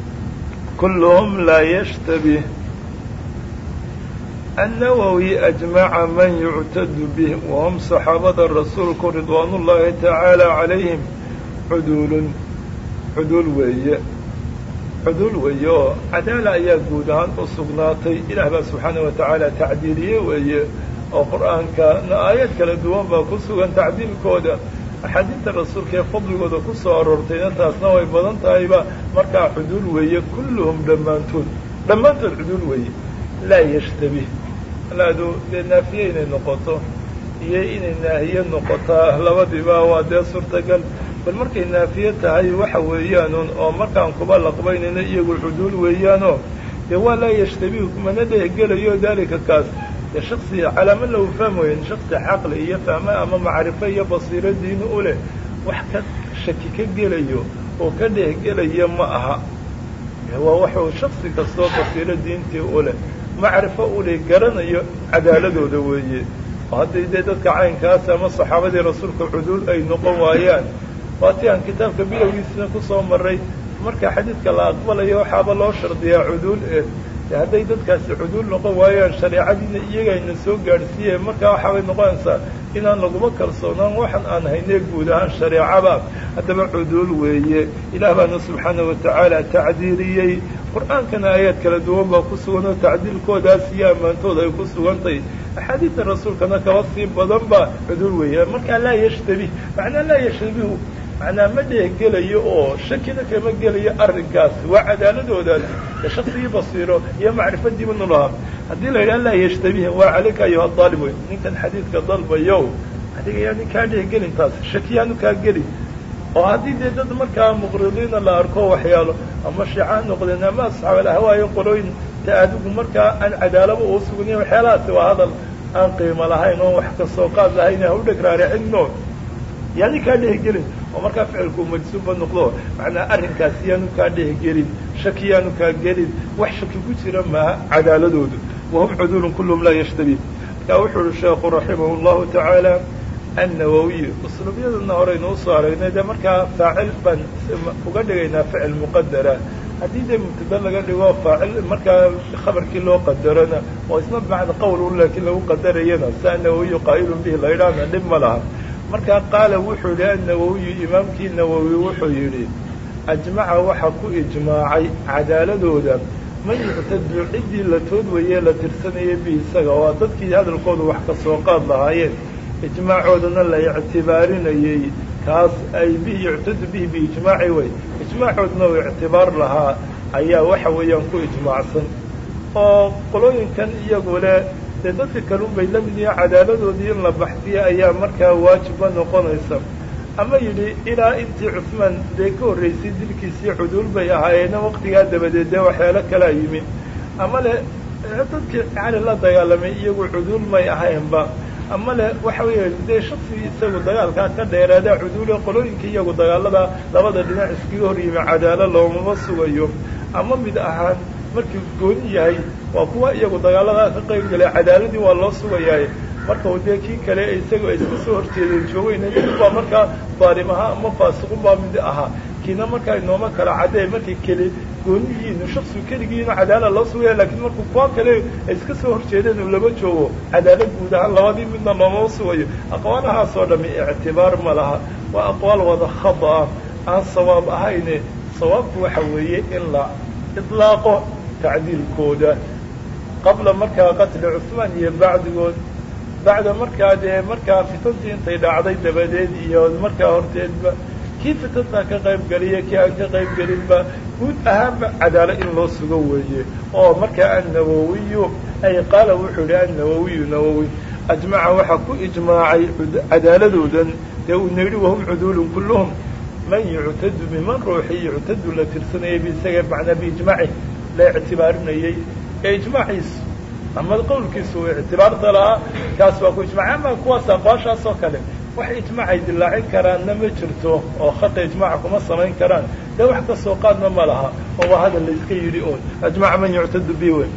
kulluhum laa yashtabih النawwي أجمع man يuctad bه وhm صaxaabada rasuulku ridوaan الlahi taعaalى عalayهim cuduul cuduul weeye cuduul weeye oo cadaala ayaa guud ahaan u sugnaatay ilaah baa subxaanaه wataعaalى tacdiiliye weeye oo qur'aankana aayad kala duwan baa ku sugan tacdiilkooda axaadiista rasuulka ee fadligooda ku soo aroortayna taasna way badan tahayba markaa cuduul weeye kulluhum dhammaantood dhammaantood cuduul weeye laa yashtabih laadu dee naafiye inay noqoto iyo inay naahiye noqotaa labadiiba waa dee suurtagal bal markay naafiye tahay waxa weeyaanuun oo markaan kuba laqbaynayno iyagu cuduul weeyaanoo dee waa laa yashtabih mana dhehgelayo daalika kaas dee shaksi calaamo lagu fahmoyen shaksi caqli iyo fahma ama macrifo iyo basiiro diini u leh wax ka shaki ka gelayo oo ka dhehgelaya ma aha waa waxuu shaksi kastoo basiiro diintii u leh macrifo ule garanayo cadaaladooda weeye oo hadday dee dadka caynkaas ama saxaabadii rasuulka cuduul ay noqon waayaan waatii aan kitaabka bilowgiisina kusoo maray marka xadiidka la aqbalayo waxaaba loo shardiyaa cuduul eh hadday dadkaasi cuduul noqon waayaan shareecadiina iyagayna soo gaadhsiiye markaa waxaabay noqonaysaa inaan laguma kalsoonaan waxan aan haynee guud ahaan shareecaba haddaba cuduul weeye ilaah baana subxaana watacaala tacdiiriyey qur-aankana aayaad kala duwan baa ku sugan oo tacdiilkoodaas iyo ammaantooda ay ku sugantay axaadiidta rasuulkana kaba sii badan ba cuduul weeye markaa laa yashtabih macnaa laa yashtabihu macnaa ma dheehgelayo oo shakina kama gelayo arrinkaas waa cadaaladoodaas ee shaksigii basiiro iyo macrifadiiba nulahaa haddii la yidhaha laa yashtabiha waa calayka ayuha daalib wey ninkan xadiidka dalbayow adiga yaa nin kaa dheehgelin taas shakiyaanu kaa gelin oo haddii dee dad markaa muqridiina la arko waxyaalo ama shiica noqdeen ama asxaabal ahwaayo qolooyin ta adigu markaa aan cadaalaba uu sugnayn waxyaalahaasi waa hadal aan qiimo lahayn oo wax kasoo qaad lahayn ha u dheg raaricino yaani kaa dheehgelin oo markaa ficilku majsuubba noqdo macnaa arrinkaas yaanu kaa dheehgelin shaki yaanu kaa gelin wax shaki ku jira maaha cadaaladoodu wahum cuduulun kulluhum laa yashtabi markaa wuxuu uhi sheekhu raximah llahu tacaala annawawiy usluubyadana horeynu usoo aragnay dee markaa faacil baan uga dhigaynaa ficil muqadara haddii dee mubtada laga dhigo faacil markaa khabarkii loo qadarona oo isna bacda qowl laakiin lagu qadarayana si annawawiyu qaa'ilun bihi la yidhaahna dhib ma laha markaa qaala wuxuu yihi annawawiyu imaamkii nawowi wuxuu yidhi ajmaca waxa ku ijmaacay cadaaladooda man yuctadu ciddii la tood weye la tirsanayay bi isaga oo dadkii hadalkooda wax ka soo qaad lahaayeen ijmaacoodana la ictibaarinayey kaas ay bihi yuctadu bihi biijmaaci way ijmaacoodna uu ictibaar lahaa ayaa waxa weeyaan ku ijmaacsan oo qolooyinkan iyagu leh dee dadka kalun bay la mid yihiin cadaaladoodii in la baxsiya ayaa markaa waajibba noqonaysa ama yidhi ilaa intii cusmaan dee ka horraysay dilkiisii cuduul bay ahaayeena waqtigaa dabadeed dee waxyaalo kalaa yimi ama le dadkii cali la dagaalamay iyagu cuduul may ahaynba ama le waxa weeye dee shaksigii isagu dagaalkaa ka dheeraada cuduule qolooyinka iyagu dagaalada labada dhinac iskaga hor yimi cadaalo loomama sugayo ama mid ahaan markii gooni yahay waa kuwa iyagu dagaaladaa ka qayb galay cadaaladii waa loo sugayaay marka u dee kii kale isagu ay iska soo horjeedeen joogeyna baa markaa daalim ahaa ama faasiqun baa mid ahaa kiina markaa inooma kala cadee markay keli gooniyihiinu shaksigu keligiina cadaala loo sugaya lakiin markuu kuwa kale ay iska soo horjeedeen uu lama joogo cadaalad guud ahaan labadii midna looma sugayo aqwaalahaasoo dhami ictibaar ma laha waa aqwaal wada khada ah aan sawaab ahayne sawaabku waxa weeye in la ilaaqo tacdiilkooda qabla markaa qatli cusmaan iyo bacdigood bacda markaa dee markaa fitantii intay dhacday dabadeed iyo markaa horteedba kii fitantaa ka qayb geliya kii aan ka qayb gelinba guud ahaanba cadaalo in loo sugo weeye oo markaa annawowiyu ay qaala wuxuu yihi annawowiyu nawowi ajmaca waxaa ku ijmaacay cadaaladoodan dee uuna yidhi wahum cuduulun kulluhum man yuctadu biman ruuxii yuctadu la tirsanayay biisaga macnaa biijmaaci la ictibaarinayey ee ijmaaciisu ama qowlkiisu uu ictibaarta lahaa kaas waa ku ijmacay ama kuwaas aqwaashaas oo kale wax ijmaacay dilaacin karaanna ma jirto oo khata ijmaaca kuma samayn karaan dee wax kasoo qaadna ma laha oo waa hadal la iska yidhi oon ajmaca man yuctadu bi wey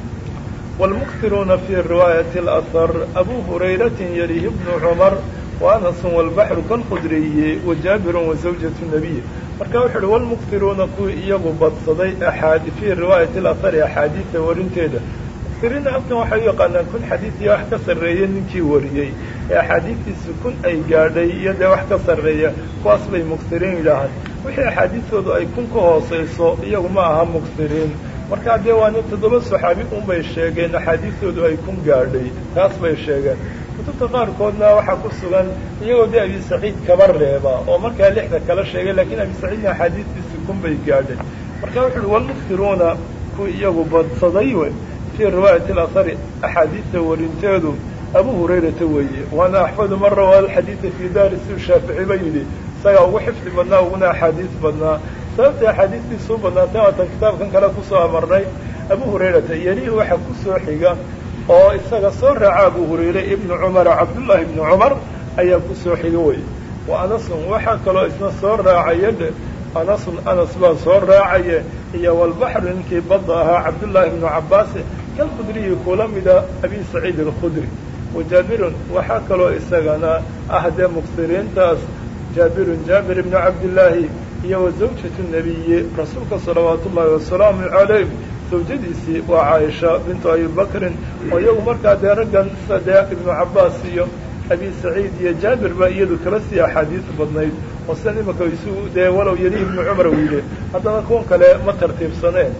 wاlmuktiruuna fi riwaayati اlأhar abu hurayratin yalihi bnu cumar وأنس والبحر كالخdرiي وجابر وزوجة النبي marka wuxu uhi والمktiruuna kuwii iyagu badsaday aad في riواayaة الأثر أxaadiiثa warinteeda mktirina halkan waxay u yaqaanaan kun xadiiثiyo wax ka sarreeya ninkii wariyey ee axaadiistiisu kun ay gaadhay iyo dee wax ka sarreeya kuwaas bay muktiriin yidhaahaan wixii axaadiistoodu ay kun ka hooseyso iyagu ma aha muktiriin markaa dee waana toddoba saxaabi un bay sheegeen axaadiistoodu ay kun gaadhay taas bay sheegeen kutubta qaarkoodna waxaa ku sugan iyagoo dee abi saciid kaba reeba oo markaa lixda kala sheegay lakiin abi saciidna axaadiistiisi kun bay gaadhay marka wuxu uhi walmuktiruuna kuwii iyagu badsaday we fii riwaayati alahari axaadiista warinteedu abu hurayrata weeye waana axfadu man rawaa alxadiida fii daari siu shaafici ba yidhi isagaa ugu xifdi badnaa uguna axaadiis badnaa sababta axaadiistiisuu badnaatay waatan kitaabkan kale kusoo amarnay abu hurayrata yelihi waxaa kusoo xiga oo isaga soo raaca abu hurayre ibnu cumara cabdullaahi ibnu cumar ayaa kusoo xiga wey wa anasun waxaa kaloo isna soo raacaya dhe anasun anas baa soo raacaya iyo walbaxru ninkii badda ahaa cabdullaahi ibnu cabbaase kalkhudriyi kula mida abi saciid alkhudri wa jaabirun waxaa kaloo isagana ah dee muksiriintaas jaabirun jaabir ibnu cabdillaahi iyo wa zawjatu nebiyi rasuulka salawaatu ullaahi wasalaamu calayh zawjadiisii waa caaisha bintu abi bakrin oo iyagu markaa dee raggan dee ibnu cabbaas iyo abi saciid iyo jaabir baa iyadu kala sii axaadiis badnayd oo sidan imika isu dee walow yeli ibnu cumar uu yidhi haddana kuwan kale ma tartiibsaneen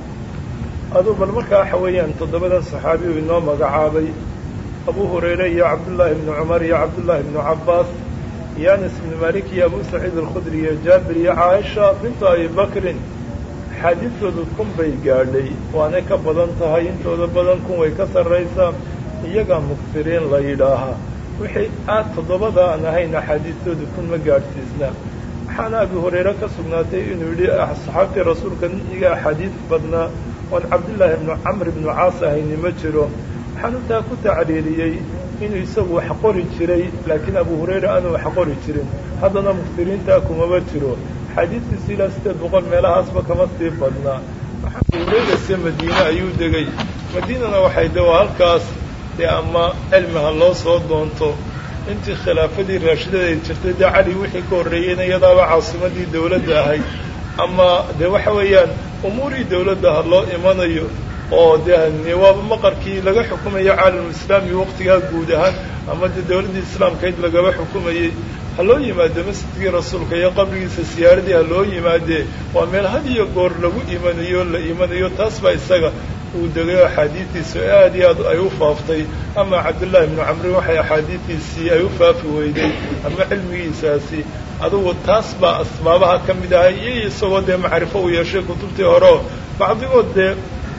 aduu bal markaa waxa weeyaan toddobadan saxaabi uu inoo magacaabay abu hurayre iyo cabdullaahi ibnu cumar iyo cabdullaahi ibnu cabbaas iyo anas ibnu malik iyo abu saciid alkhudri iyo jaabir iyo caaisha bintu abi bakrin xaadiistoodu kun bay gaadhay waanay ka badan tahay intooda badan kun way ka sarraysaa iyagaa muksiriin la yidhaahaa wixii aad toddobada aan ahayn axaadiistoodu kun ma gaadhsiisna waxaana abi hurayre ka sugnaatay inuu yidhi saxaabtii rasuulka iga axaadiis badnaa oon cabdillaahi ibnu camr ibnu caas ahayni ma jiro waxaan intaa ku tacriiriyey inuu isagu wax qori jiray laakiin abu hurayra aanu wax qori jirin haddana muksiriintaa kumaba jiro xadiidkiisu ilaa sideed boqol meelahaasba kama sii badnaa waxaa abu hurayrase madiine ayuu degay madiinana waxay de waa halkaas dee ama cilmiha loo soo doonto intii khilaafadii raashidada ay jirtay dee cali wixii ka horreeyeyna iyadaaba caasimadii dawladda ahayd ama dee waxa weeyaan umuurii dawladda ha loo imanayo oo dee waaba maqarkii laga xukumayo caalamulislaami waqtigaa guud ahaan ama dee dawladdii islaamkayd lagaba xukumayey ha loo yimaado masjidkii rasuulka iyo qabrigiisa siyaaradii ha loo yimaadee waa meel had iyo goor lagu imanayo la imanayo taas baa isaga uu degayo axaadiistiisu aad iyo aad ay u faaftay ama cabdullaahi ibnu camri waxay axaadiistiisii ay u faafi weyday ama cilmigiisaasi adugu taas baa asbaabaha ka mid ahay iyo isagoo dee macrifo uu yeeshay kutubtii hore oo bacdigood dee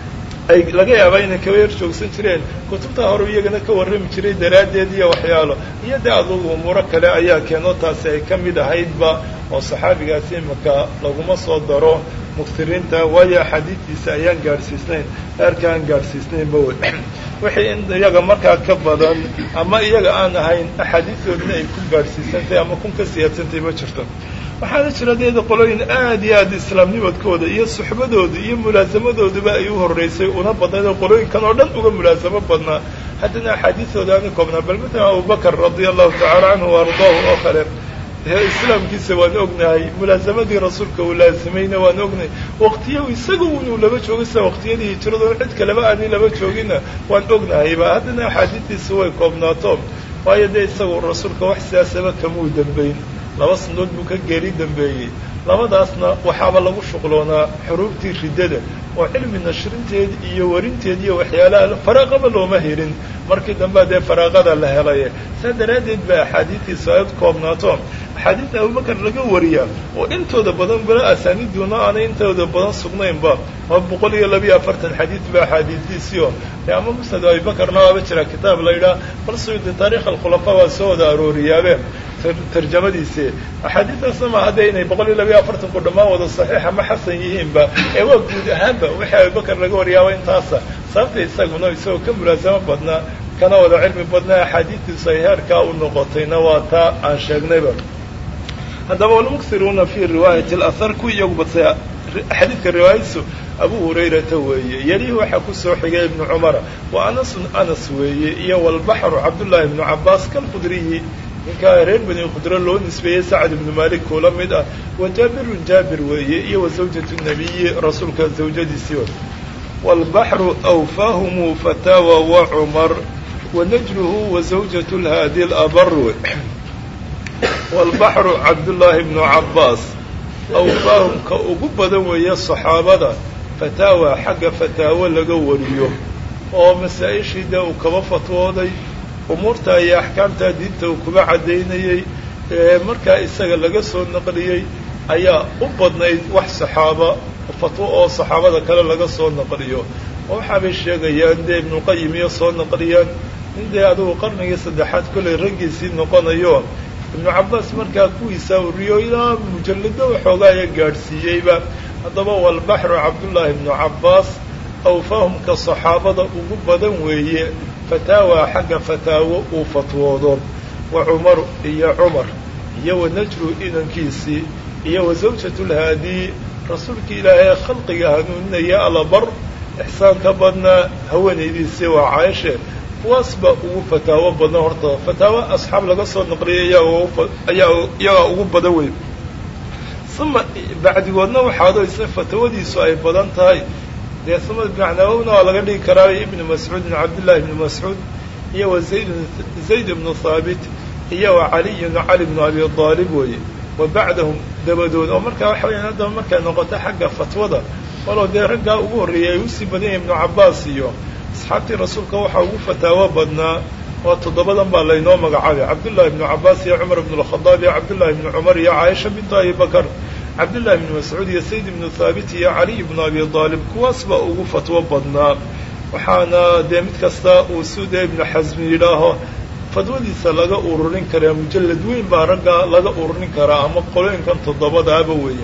ay laga yaabaa inay kaba yar joogsan jireen kutubta hore iyagana ka warrami jiray daraaddeed iyo waxyaalo iyo dee adugu umuuro kale ayaa keeno taasi ay ka mid ahaydba oo saxaabigaasi imaka laguma soo daro muksiriinta waayo axaadiistiisa ayaan gaadhsiisnayn heerka aan gaadhsiisnaynba wey wixii in iyaga markaa ka badan ama iyaga aan ahayn axaadiistoodna ay ku gaadhsiisantahay ama kun ka siyaadsantahay ma jirto waxaana jira deeda qolooyin aad iyo aad islaamnimadkooda iyo suxbadooda iyo mulaasamadooduba ay u horreysay una badnayd oo qolooyinkan oo dhan uga mulaasamo badnaa haddana axaadiistooda aana koobnaa bal matalan abubakar radia allahu tacala canhu wa ardaahu oo kale islaamkiisa waan ognahay mulaasamadii rasuulka uu laasimayna waan ognahay waqtiya isaga inuu laba joogo sida waqtiyadii hijiradoon cid kaleba aanay laba joogina waan ognahayba haddana axaadiistiisa way koobnaato waayo dee isagu rasuulka wax siyaasaba kamuu dambayn laba sanadood buu ka geeri dambeeyey labadaasna waxaaba lagu shuqloonaa xuruubtii riddada oo cilmi nashrinteed iyo warinteed iyo waxyaalaha faraaqaba looma helin markii dambea dee faraaqada la helaye saa daraaddeed ba axaadiistiisa ay koobnaato axaadiista abubakar laga wariyaa oo intooda badan bala asaaniiduna aanay intooda badan sugnaynba waa boqol iyo labiyo afartan xadiid ba axaadiistiisio de ama musnad abibakarna waaba jira kitaab la yidhaha bal suyuudi taarikh alkhulafaa waa soo wada arooriyaabe tarjamadiisi axaadiistaasna ma hadda inay boqol iyo labiyo afartanku dhammaan wada saxiix ama xasan yihiinba ee waa guud ahaanba wixii abubakar laga wariyaaba intaasa sababta isaguna isagoo ka mulaasamo badnaa kana wada cilmi badnaa axaadiistiisu ay heerkaa u noqotayna waa taa aan sheegnayba haddaba walmuksiruuna fi riwaayati alahar ku iyagu badsay xadiidka riwaayadiisu abu hurayrata weeye yelihi waxaa ku soo xigay ibnu cumara wa anasun anas weeye iyo walbaxru cabdullaahi ibnu cabbaas kalkhudriyi ninkaa reer bani khudro loo nisbeeyey sacad ibnu malik kuula mid ah wa jaabirun jaabir weeye iyo wa zawjatu nabiyi rasuulka zawjadiisii waalbaxru awfaahumu fataawa wa cumar wa najluhu wa zawjatu lhaadi labar waalbaxru cabdullaahi ibnu cabbaas awfaahum ka ugu badan weeye saxaabada fataawa xagga fataawo laga wariyo oo masaa-ishii dee uu kaba fatwooday umuurta iyo axkaamta diinta uu kuba caddaynayey ee markaa isaga laga soo naqliyey ayaa u badnayd wax saxaaba fatwo oo saxaabada kale laga soo naqliyo oo waxaabay sheegayaan dee ibnuqayim iyo soo naqliyaan in dee adugu qarnigii saddexaad kollay raggiisii noqonayo ibnu cabbaas markaa kuwiisaa wariyo ilaa mujallado waxoogaaya gaadhsiiyeyba haddaba walbaxru cabdullaahi ibnu cabbaas awfaahumka saxaabada ugu badan weeye fataawa xagga fataawo uu fatwoodo wa cumaru iyo cumar iyo wa najru inankiisii iyo wa zawjatu lhaadii rasuulkii ilaahay khalqiga hanuuninaya alabar ixsaanka badnaa haweenaydiisii waa caaishe kuwaas baa ugu fataawo badan horta fataawo asxaab laga soo naqliyay ayaa iyagaa ugu badan wey uma bacdigoodna waxaado isna fatawadiisu ay badan tahay dee uma macnaawowna waa laga dhigi karaa ibnu mascuudin cabdillahi ibnu mascuud iyo wa zayd zayd ibnu haabit iyo wa caliyun cali bnu abi aalib weeye wa bacdahum dabadood oo markaa waxa weyaan haddaba markay noqoto xagga fatwada walow dee raggaa ugu horreeyay ay usii badan yahay ibnu cabbaas iyo asxaabtii rasuulka waxaa ugu fataawo badnaa oo toddobadan baa laynoo magacaabay cabdullahi ibnu cabbaas iyo cumar ibnu alkhadaab iyo cabdullahi ibnu cumar iyo caaisha bintu abi bakar cabdullahi ibnu mascuud iyo sayd ibnu thaabit iyo caliy ibnu abi aalib kuwaas baa ugu fatwo badnaa waxaana dee mid kasta uu suuda ibnu xasmi yidhaaho fadwadiisa laga ururin karaa mujallad weyn baa ragga laga ururin karaa ama qolooyinkan toddobadaaba weeye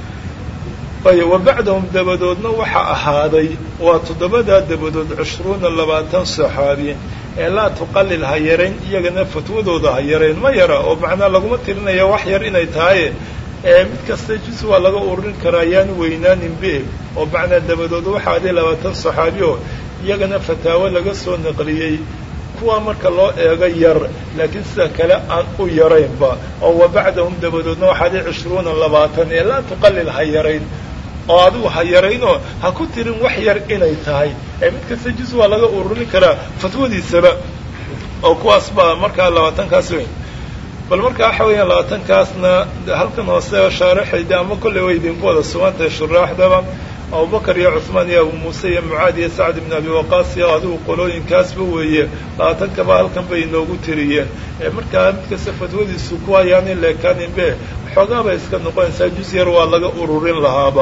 ay wa bacdahum dabadoodna waxaa ahaaday waa toddobadaa dabadood cishruuna labaatan saxaabi ee laa tuqalil ha yarayn iyagana fatwadooda ha yarayn ma yara oo macnaa laguma tirinaya wax yar inay tahay ee mid kasta jus waa laga ururin karaa yaan weynaanin be oo macnaa dabadood waxaa aday labaatan saxaabi oo iyagana fataawo laga soo naqliyey kuwa marka loo eego yar laakiin sida kale aan u yaraynba oo wa bacdahum dabadoodna waxaa aday cishruuna labaatan ee laa tuqalil ha yarayn oo adigu ha yaraynoo ha ku tirin wax yar inay tahay ee mid kasta jus waa laga ururin karaa fatwadiisaba oo kuwaas baa markaa labaatankaas weyn bal marka waxa weeyaan labaatankaasna halkan hoose shaaraxayda ama kolley way idinku wada sugantahay shuraaxdaba abubakar iyo cuثmaan iyo abu muuse iyo mucaad iyo sacd ibn abi waqaas iyo adigu qolooyinkaasba weeye labaatankaba halkan bay inoogu tiriyeen ee markaa mid kasta fatwadiisu ku hayaan in leekaaninbe xoogaa bay iska noqonaysaa jus yar waa laga ururin lahaaba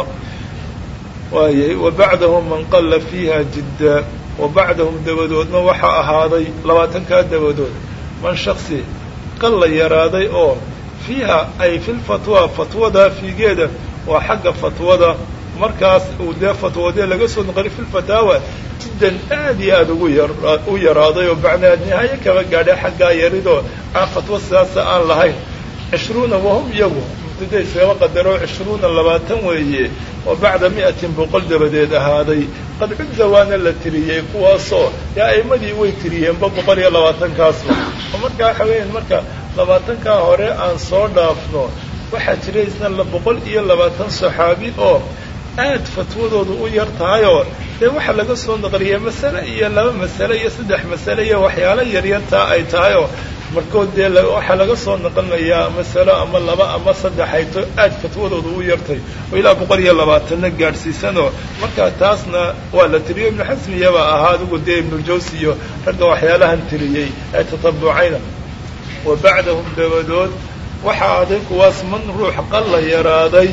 waayay wa bacdahum man qalla fiiha jidda wa bacdahum dabadoodna waxaa ahaaday labaatankaa dabadood man shaksi qalla yaraaday oo fiiha ay fi lfatwa fatwada fiigeeda waa xagga fatwada markaas uu dee fatwoodee laga soo noqoli fi lfataawa jiddan aad iyo aada ugu yar u yaraaday oo macnaa nihaayo kaba gaadhay xaggaa yaridoo aan fatwo sidaasa aan lahayn cishruuna wahum iyagu mubtada iskaba qadaro cishruuna labaatan weeye oo bacda mi'atin boqol dabadeed ahaaday qad cudda waana la tiriyey kuwaasoo dee a'imadii way tiriyeenba boqol iyo labaatankaasba oo markaa waxa weeyaan marka labaatankaa hore aan soo dhaafno waxaa jira isna boqol iyo labaatan saxaabi oo aad fatwadoodu u yar tahayoo dee waxaa laga soo naqliyay masale iyo laba masale iyo saddex masale iyo waxyaalo yaryartaa ay tahayoo markood dee waxaa laga soo naqlinayaa masalo ama laba ama saddex ayto aad fatwadoodu u yartay oo ilaa boqol iyo labaatanna gaadhsiisanoo markaa taasna waa la tiriyo ibnu xasmiyabaa ahaa adigu dee ibnuljawsi iyo ragga waxyaalahan tiriyey ee tatabucayna wa bacdahum dabadood waxaa aday kuwaas man ruux qalla yaraaday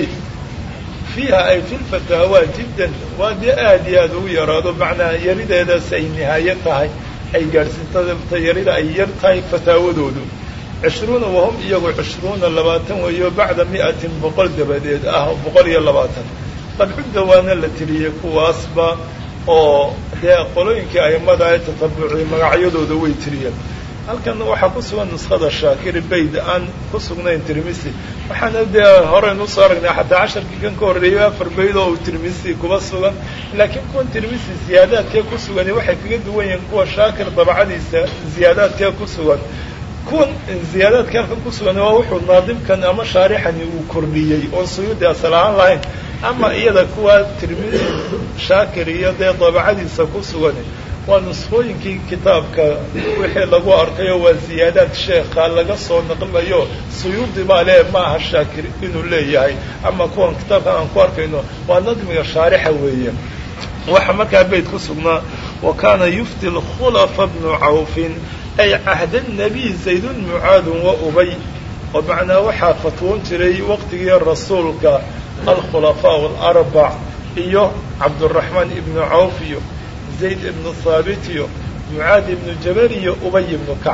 fiiha ay fi lfataawa jiddan waa dee aad iyo aad ugu yaraado macnaa yarideedaas ay nihaayo tahay ay gaadhsiinta yarida ay yar tahay fataawadoodu cishruuna wahum iyagu cishruuna labaatan weeyo bacda mi'atin boqol dabadeed ah boqol iyo labaatan qad cudda waana la tiriyey kuwaasba oo dee qolooyinkii aimada ee tatabuciyey magacyadooda way tiriyeen halkan waxaa ku sugan nuskhada shaakiri bayd aan ku sugnayn tirmisi waxaana dee horeynu usoo aragnay xataa casharkii kan ka horreeyay afar bayd oo uu tirmisi kuba sugan laakiin kuwan tirmisi ziyaadaadkee ku sugani waxay kaga duwan yihiin kuwa shaakir dabcadiisa ziyaadaadkee ku sugan kuwan ziyaadaadka halkan ku sugan waa wuxuu naadimkan ama shaarixani uu kordhiyey oon suyuudi asal ahaan lahayn ama iyada kuwa tirmisi shaakir iyo dee dabcadiisa ku sugan waa nuskhooyinkii kitaabka wixii lagu arkayo waa ziyaadaad sheekha laga soo naqlayo suyuudi baa lee maaha shaakir inuu leeyahay ama kuwan kitaabkan aan ku arkayno waa nadmiga shaarixa weeye waxaa markaa beyt ku sugnaa wa kaana yufti lkhulafa bnu cawfin ay cahda nabiy zaydun mucaadun wa ubay oo macnaa waxaa fatwoon jiray waqtigii rasuulka alkhulafaa alarbac iyo cabduraxmaan ibnu cawf iyo zayd ibnu haabit iyo mucaad ibnu jabal iyo ubay ibnu kacab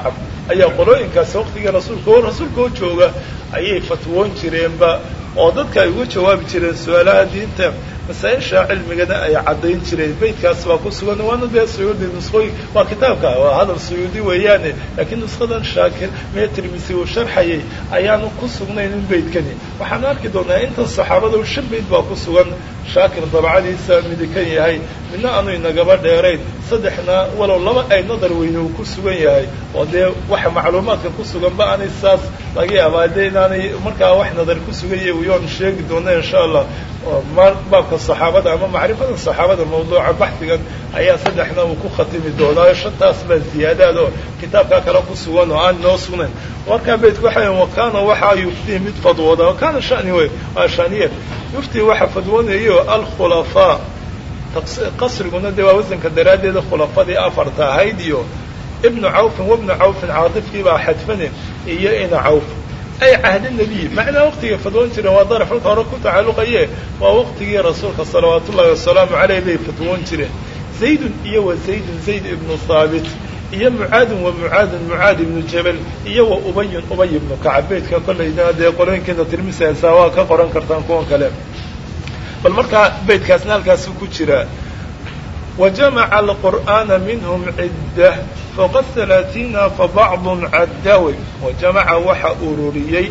ayaa qolooyinkaasi waqtigii rasuulka oo rasuulka oo jooga ayay fatwoon jireenba oo dadka ay uga jawaabi jireen su-aalaha diinta masaa-isha cilmigana ay caddayn jireen beytkaas waa ku sugan waana dee suyuudi nusqooyin waa kitaabka waa hadal suyuudi weeyaane laakiin nusqadan shaakir mee tirmisi uu sharxayay ayaanu ku sugnayn in beydkani waxaan arki doonaa intan saxaabada shan beyd baa ku sugan shaakir dabcadiisa midikan yahay midna aanu inagaba dheerayn saddexna walow laba ay nadar weyne uu ku sugan yahay oo dee waxa macluumaadka ku suganba aanay saas laga yaabaa dee inaanay markaa wax nadar ku sugan yahay uyoon sheegi doona insha allah baabka saxaabada ama macrifada saxaabada mawduuca baxdigan ayaa saddexna uu ku khatimi doonaayo shantaas baa ziyaadaad oo kitaabkaa kale ku sugan oo aan noo sugnayn markaa beydku waxa wakana waxaa yuftii mid fadwooda wakana shani wey waa shaniya yuftii waxa fadwoonayo alkhulafaa qasriguna dee waa wasanka daraaddeeda khulafadii afarta ahayd iyo ibnu cawfin wabnu cawfin caatifkii baa xadfane iyo ina cawf ay cahdi nebiy macnaa waqtigay fadwoon jireen waa daraf halka hore ku tacalluqaye waa waqtigii rasuulka salawaatu ullahi wasalaamu caleyh bay fadwoon jireen zaydun iyo wa zaydun zayd ibnu haabit iyo mucaadin wa mucaadin mucaad ibnu jabal iyo wa ubayun ubay ibnu kacab beydka kollayna dee qolooyinkiina tirmisaysaa waa ka qoran kartaan kuwan kale bal markaa beydkaasna halkaasu ku jiraa wajamaca alqur'aana minhum ciddah fowqa halaatiina fabacdun caddawe wajamaca waxa ururiyey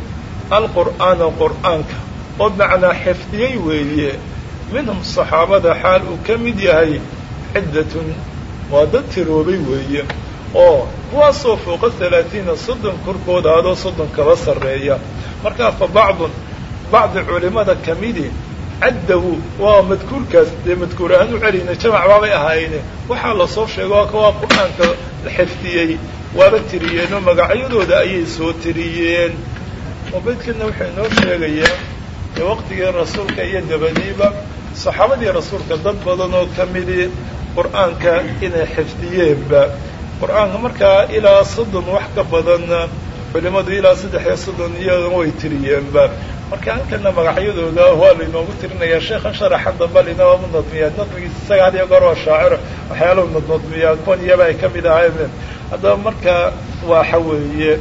alqur'aana qur'aanka oo macnaa xifdiyey weeye minhum saxaabada xaal uu ka mid yahay ciddatun waa dad tiroobay weeye oo kuwaasoo fowqa halaatiina soddon korkooda adoo soddon kaba sarreeya markaa fa bacdun bacdi culimada ka midi caddahu waa madkuurkaas dee madkuur ahaan u celayna jamac baabay ahaayeene waxaa lasoo sheega waa kawaa qur-aanka la xifdiyey waaba tiriyeenoo magacyadooda ayay soo tiriyeen oo beydkana wuxuu inoo sheegayaa dee waqtigii rasuulka iyo dabadiiba saxaabadii rasuulka dad badan oo ka midi qur-aanka inay xifdiyeenba qur-aanka markaa ilaa soddon wax ka badanna culimadu ilaa saddex iyo soddon iyagan way tiriyeenba marka halkana magacyadooda waa lainoogu tirinayaa sheekhan sharaxa damba linaba nadmiyaa nadmigiisa isaga had iyo goor waa shaaciro waxyaalahu nadnadmiyaa kuwan iyaba ay ka mid ahayn haddaba marka waxa weeye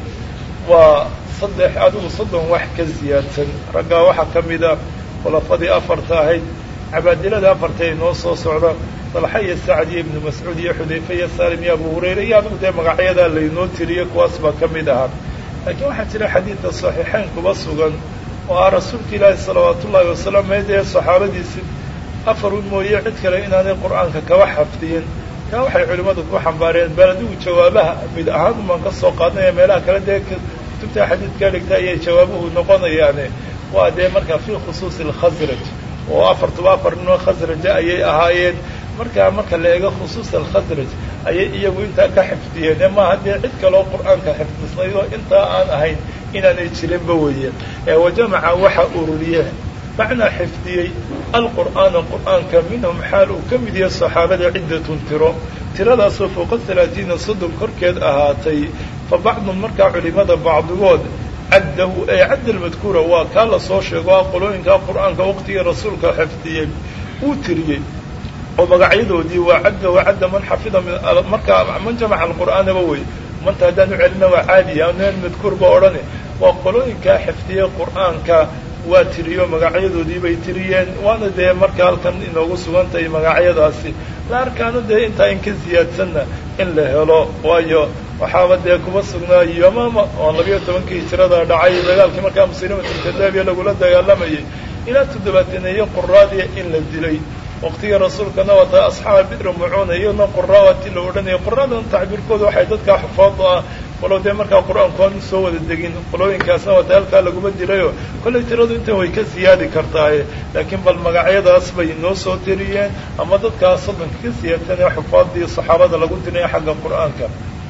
waa saddex adigu soddon wax ka ziyaadsan raggaa waxaa ka mida khulafadii afarta ahayd cabaadilada afarta ay noo soo socda dalxa iyo sacd iyo ibnu mascuud iyo xudayfe iyo salim iyo abu hurayra iyo adigu dee magacyadaa laynoo tiriyey kuwaas baa ka mid ahaa laakiin waxaa jira xadiidka saxiixayn kuba sugan oo ah rasuulka ilaahi salawaatu ullaahi wasalaam meedee saxaabadiisi afarun mooye cid kale inaanay qur-aanka kaba xafdiyin kaa waxay culimmadu ku xambaareen bal adigu jawaabaha mid ahaan umaan ka soo qaadnaya meelaha kale dee kutubta xadiidka dhigta ayay jawaabuhu noqonayaane waa dee markaa fii khusuusi alkhasraj oo afartuba afar ninoo khasraja ayay ahaayeen markaa marka la eego khusuusa alkhasraj ayay iyagu intaa ka xifdiyeen ee maaha dee cid kaloo qur-aanka xifdisnayd oo intaa aan ahayn inaanay jirinba weeye ee wajamaca waxa ururiye macnaa xifdiyey alqur'aana qur'aanka minhum xaal uu ka mid yahay saxaabada ciddatun tiro tiradaasoo fowqa halaatiina soddon korkeed ahaatay fa bacdun markaa culimada bacdigood caddahu ee cadda almadkuura waa kaa la soo sheego a qolooyinkaa qur'aanka waqtigii rasuulka xifdiyey uu tiriyey oo magacyadoodii waa cadda wa cadda man xafida markaa man jamaca alqur'aanaba wey manta haddaan u celina waa caadiya neen madkuurba odhane waa qolooyinkaa xifdiyey qur'aanka waa tiriyo magacyadoodii bay tiriyeen waana dee marka halkan inoogu sugan tahay magacyadaasi la arkaano dee intaa in ka ziyaadsanna in la helo waayo waxaaba dee kuma sugnaa yomama oo labiyo tobankii hijirada dhacay dagaalkii markaa muslimatulkadaabiya lagula dagaalamayay ilaa toddobaateneeye quraadiya in la dilay waqtigii rasuulkana wata asxaaba bidri mucuuna iyadna quraa waati la odhanayay quraadan tacbiirkooda waxay dadkaa xufaadu ah walow dee markaa qur-aanku aanu soo wada degin qolooyinkaasna wata halkaa laguma dilayo kollay tiradu intan way ka siyaadi kartaaye laakiin bal magacyadaas bay noo soo tiriyeen ama dadkaa soddonka ka siyaadsan ee xufaadii saxaabada lagu diraya xagga qur-aanka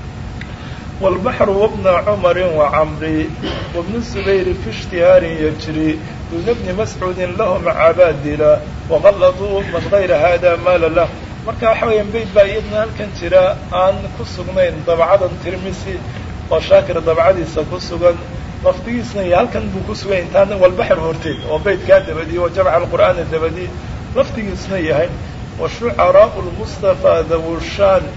والبحر وابن عمر وعمري وابن الزبير في اشتهار يجري دون ابن مسعود لهم عبادلة وغلطوا من غير هذا مال له marka waxa weeyaan bayd baa iyadna halkan jira aan ku sugnayn dabcadan tirmisi oo shaakir dabcadiisa ku sugan lafdigiisna iyo halkan buu ku sugan intaan walbaxr horteed oo baydkaa dabadiyey wa jamca alqur'aana dabadiyey lafdigiisna yahay wa shucaraau lmustafa dawushaan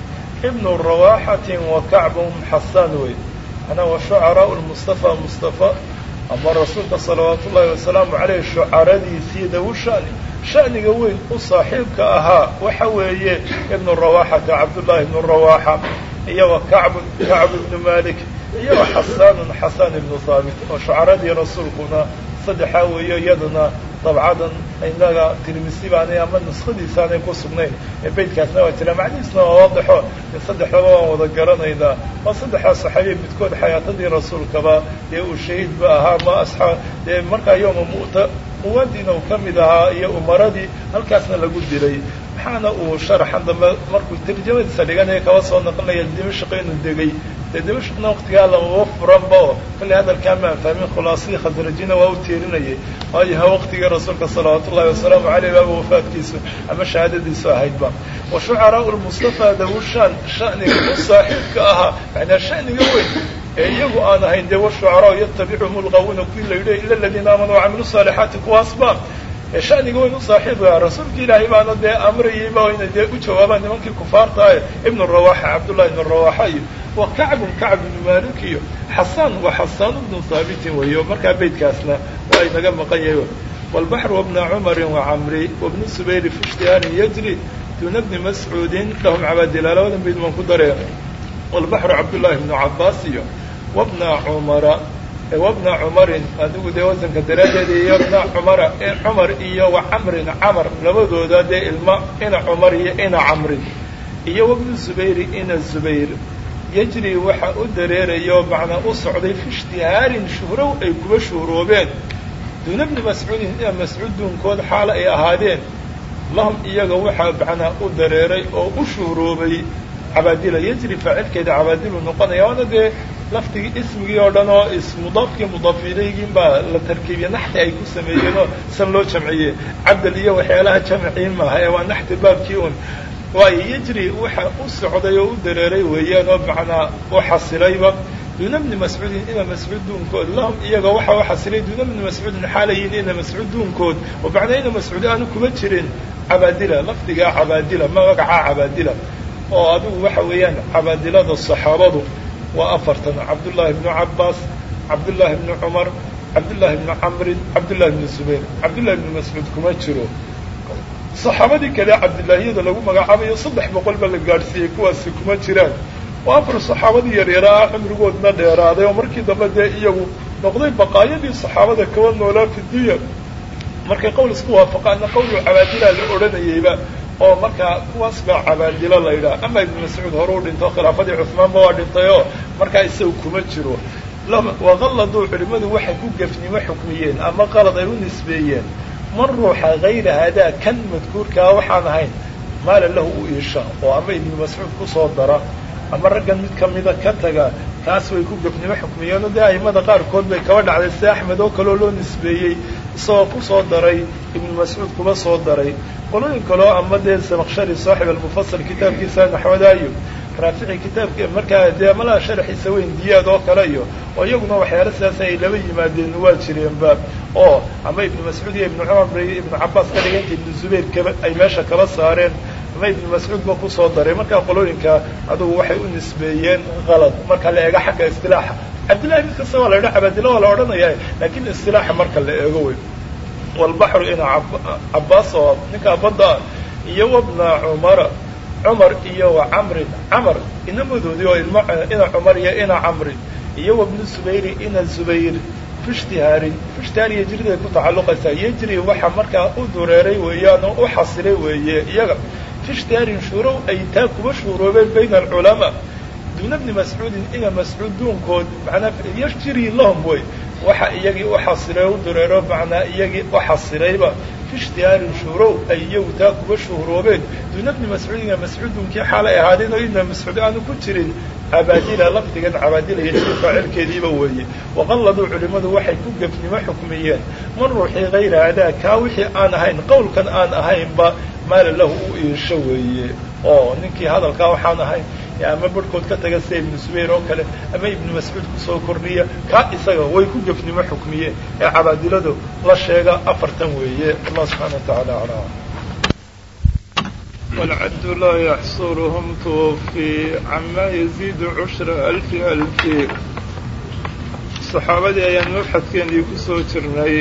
ibnu rawaxatin wa kacbun xasaan wey ana wa shucaraau lmustafa mustafa ama rasuulka salawaatu ullaahi wasalaamu caleyh shucaradiisii dawu shani shaniga weyn u saaxiibka ahaa waxa weeye ibnu rawaxata cabdullaahi ibnu rawaxa iyo wa kacb kacb ibnu malik iyo wa xasaanun xasaan ibnu haabit oo shucaradii rasuulkuna saddexaa weeyo iyaduna dabcadan inaga tirmisi baanay ama nuskhadiisaanay ku sugnayn ee beytkaasna waa jira macnihiisna waa waadaxo saddexdaba waan wada garanaynaa waa saddexdaa saxaabiya midkood xayaatadii rasuulkaba dee uu shahiidba ahaa ma asxaa dee markaa yooma mu'ta muwaadina uu ka mid ahaa iyo umaradii halkaasna lagu dilay maxaana uu sharaxan dambe markuu tarjamadiisa dhiganaya kaba soo naqlinaya dimashq inuu degay dee dimashqna waqtigaa lamaba furanba oo kollay hadalkaa maan fahmin khulaasadii khasrajina waa u teerinayay waayo ha waqtigii rasuulka salawaatu ullahi wasalaamu caleyh baaba wafaadkiisu ama shahaadadiisu ahaydba wa shucaraau lmustafa dawushaan shaniga u saaxiibka ahaa macnaa shaniga weyn ee iyagu aan ahayn dee washucaraau yatabicuhum lqawuna kuwii la yidhi ila aladiina aamanuu wacamilu saalixaati kuwaasba ee shaniga weyn u saaxiibka rasuulka ilaahay baana dee amrayayba inay dee u jawaabaan nimankii kufaartae ibnu rawaxa cabdullahi ibnu rawaxa iyo wa kacbun kacb ibnu malik iyo xasaan wa xasaan ibnu haabitin weeyo markaa beytkaasna waa inaga maqan yahay walbaxru wabna cumarin wacamri wabni subayri fi ijtihaarin yajri duna bni mascuudin lahum cabaadila labadan bayd baan ku dareen walbaxru cabdullaahi ibnu cabaas iyo wabna cumara wabna cumarin adigu dee wasanka daraaddeeda iyo bna cumara cumar iyo wa camrin camar labadooda dee ilma ina cumar iyo ina camrin iyo wabnu zubayri ina zubayr yajri waxa u dareerayo macnaa u socday fi ishtihaarin shuhrow ay kuba shuhroobeen duuna bni mascuudin ina mascuud duunkood xaalo ay ahaadeen lahum iyaga waxaa macnaa u dareeray oo u shuhroobay cabaadila yajri faacilkeeda cabaadilu noqonaya waana dee laftigii ismigii oo dhan oo ismudaafkii mudaafileygiin baa la tarkiibiye naxti ay ku sameeyeenoo san loo jamciyey cabdal iyo waxyaalaha jamcii maaha ee waa naxti baabkii un waayo yajri waxa u socday oo u dareeray weeyaan oo macnaa u xasilayba duuna bni mascuudin ina mascuud duunkood lahum iyaga waxa u xasilay duuna bni mascuudin xaalayiin ina mascuud duunkood oo macnaa ina mascuud aanu kuma jirin cabaadila lafdigaa cabaadila magacaa cabaadila oo adigu waxa weeyaan cabaadilada saxaabadu waa afartan cabdullaahi bnu cabaas cabdullaahi bnu cumar cabdullaahi bnu camrin cabdullahi bnu zubayr cabdullahi bnu mascuud kuma jiro saxaabadii kale cabdillaahiyada lagu magacaabayo saddex boqol ba la gaadhsiiyey kuwaasi kuma jiraan waa afar saxaabadii yaryara ah cimrigoodna dheeraaday oo markii dambe dee iyagu noqday baqaayadii saxaabada kaba noolaa fi dunya markay qowl isku waafaqaana qowlu cabaadila la odhanayeyba oo markaa kuwaas baa cabaadilo la yidhaha ama ibnu mascuud hore u dhinto khilaafadii cuhmaanba waa dhintay oo markaa isaga kuma jiro waqalladuu culimmadu waxay ku gefnimo xukmiyeen ama qalad ay u nisbeeyeen man ruuxa hayra hadaa kan madkuurkaa waxaan ahayn maala lahu u iisha oo ama ibnu mascuud kusoo dara ama raggan mid kamida ka taga kaas way ku gefnimo xukmiyeen oo dee aimada qaarkood bay kaba dhacday sida axmed oo kaleo loo nisbeeyey isagoo kusoo daray ibnu mascuud kuba soo daray qolooyin kaleo ama dee samaqshari saaxib almufasal kitaabkiisa naxwadaayo raafici kitaabka markaa dee malaha sharaxiisa weyn diyaad oo kale iyo oo iyaguna waxyaala sidaas ay laba yimaadeen waa jireenba oo ama ibnu mascuud iyo ibnu cumar bay ibnu cabaas ka dhiganta ibnu zubayr kaba ay meesha kala saareen ama ibnu mascuud ba kusoo daray markaa qolooyinka adugu waxay u nisbeeyeen qalad marka la eego xagga istilaaxa cabdillahi mid kasta waa la yidhaha cabaadilla waa la odhanaya laakiin istilaaxa marka la eego wey walbaxru ina cabaas oo ninkaa badda iyo wabna cumara cumar iyo wa camrin camar inamadoodii oo ilmo ina cumar iyo ina camrin iyo wabnu zubayri ina zubayr fi ishtihaarin fi ishtihaar yejriday ku tacalluqaysaa yejri waxa markaa u dureeray weeyaan oo u xasilay weeye iyaga fi ishtihaarin shuurow ay taa kuba shuuroobeen bayna alculamaa duuna bni mascuudin ina mascuud duunkood manaa yajri lahum wey waxa iyagii u xasilay u dureero macnaa iyagii u xasilayba fi ishtihaarin shuurow ay iyagu taa kuba shuhroobeen duuna bni mascuud ina mascuud duunkii xaalay ahaadeen oo ina mascuud aanu ku jirin cabaadila lafdigan cabaadila yajri faacilkeediiba weeye waqalladuu culimmadu waxay ku gefnimo xukmiyeen man ruuxii hayra hadaa kaa wixii aan ahayn qowlkan aan ahaynba maala lahu u iisho weeye oo ninkii hadalkaa waxaan ahayn ama barhkood ka taga sida ibnu zubayr oo kale ama ibnu mascuud kusoo kordhiya kaa isaga way ku gefnimo xukmiyeen ee cabaadiladu la sheega afartan weeye allah subxaana wa tacaala aclam والعد لا يحصرهم توفي عما يزيد عشر ألف ألف صحaabadii ayaan mabxadkeennii ku soo jirnay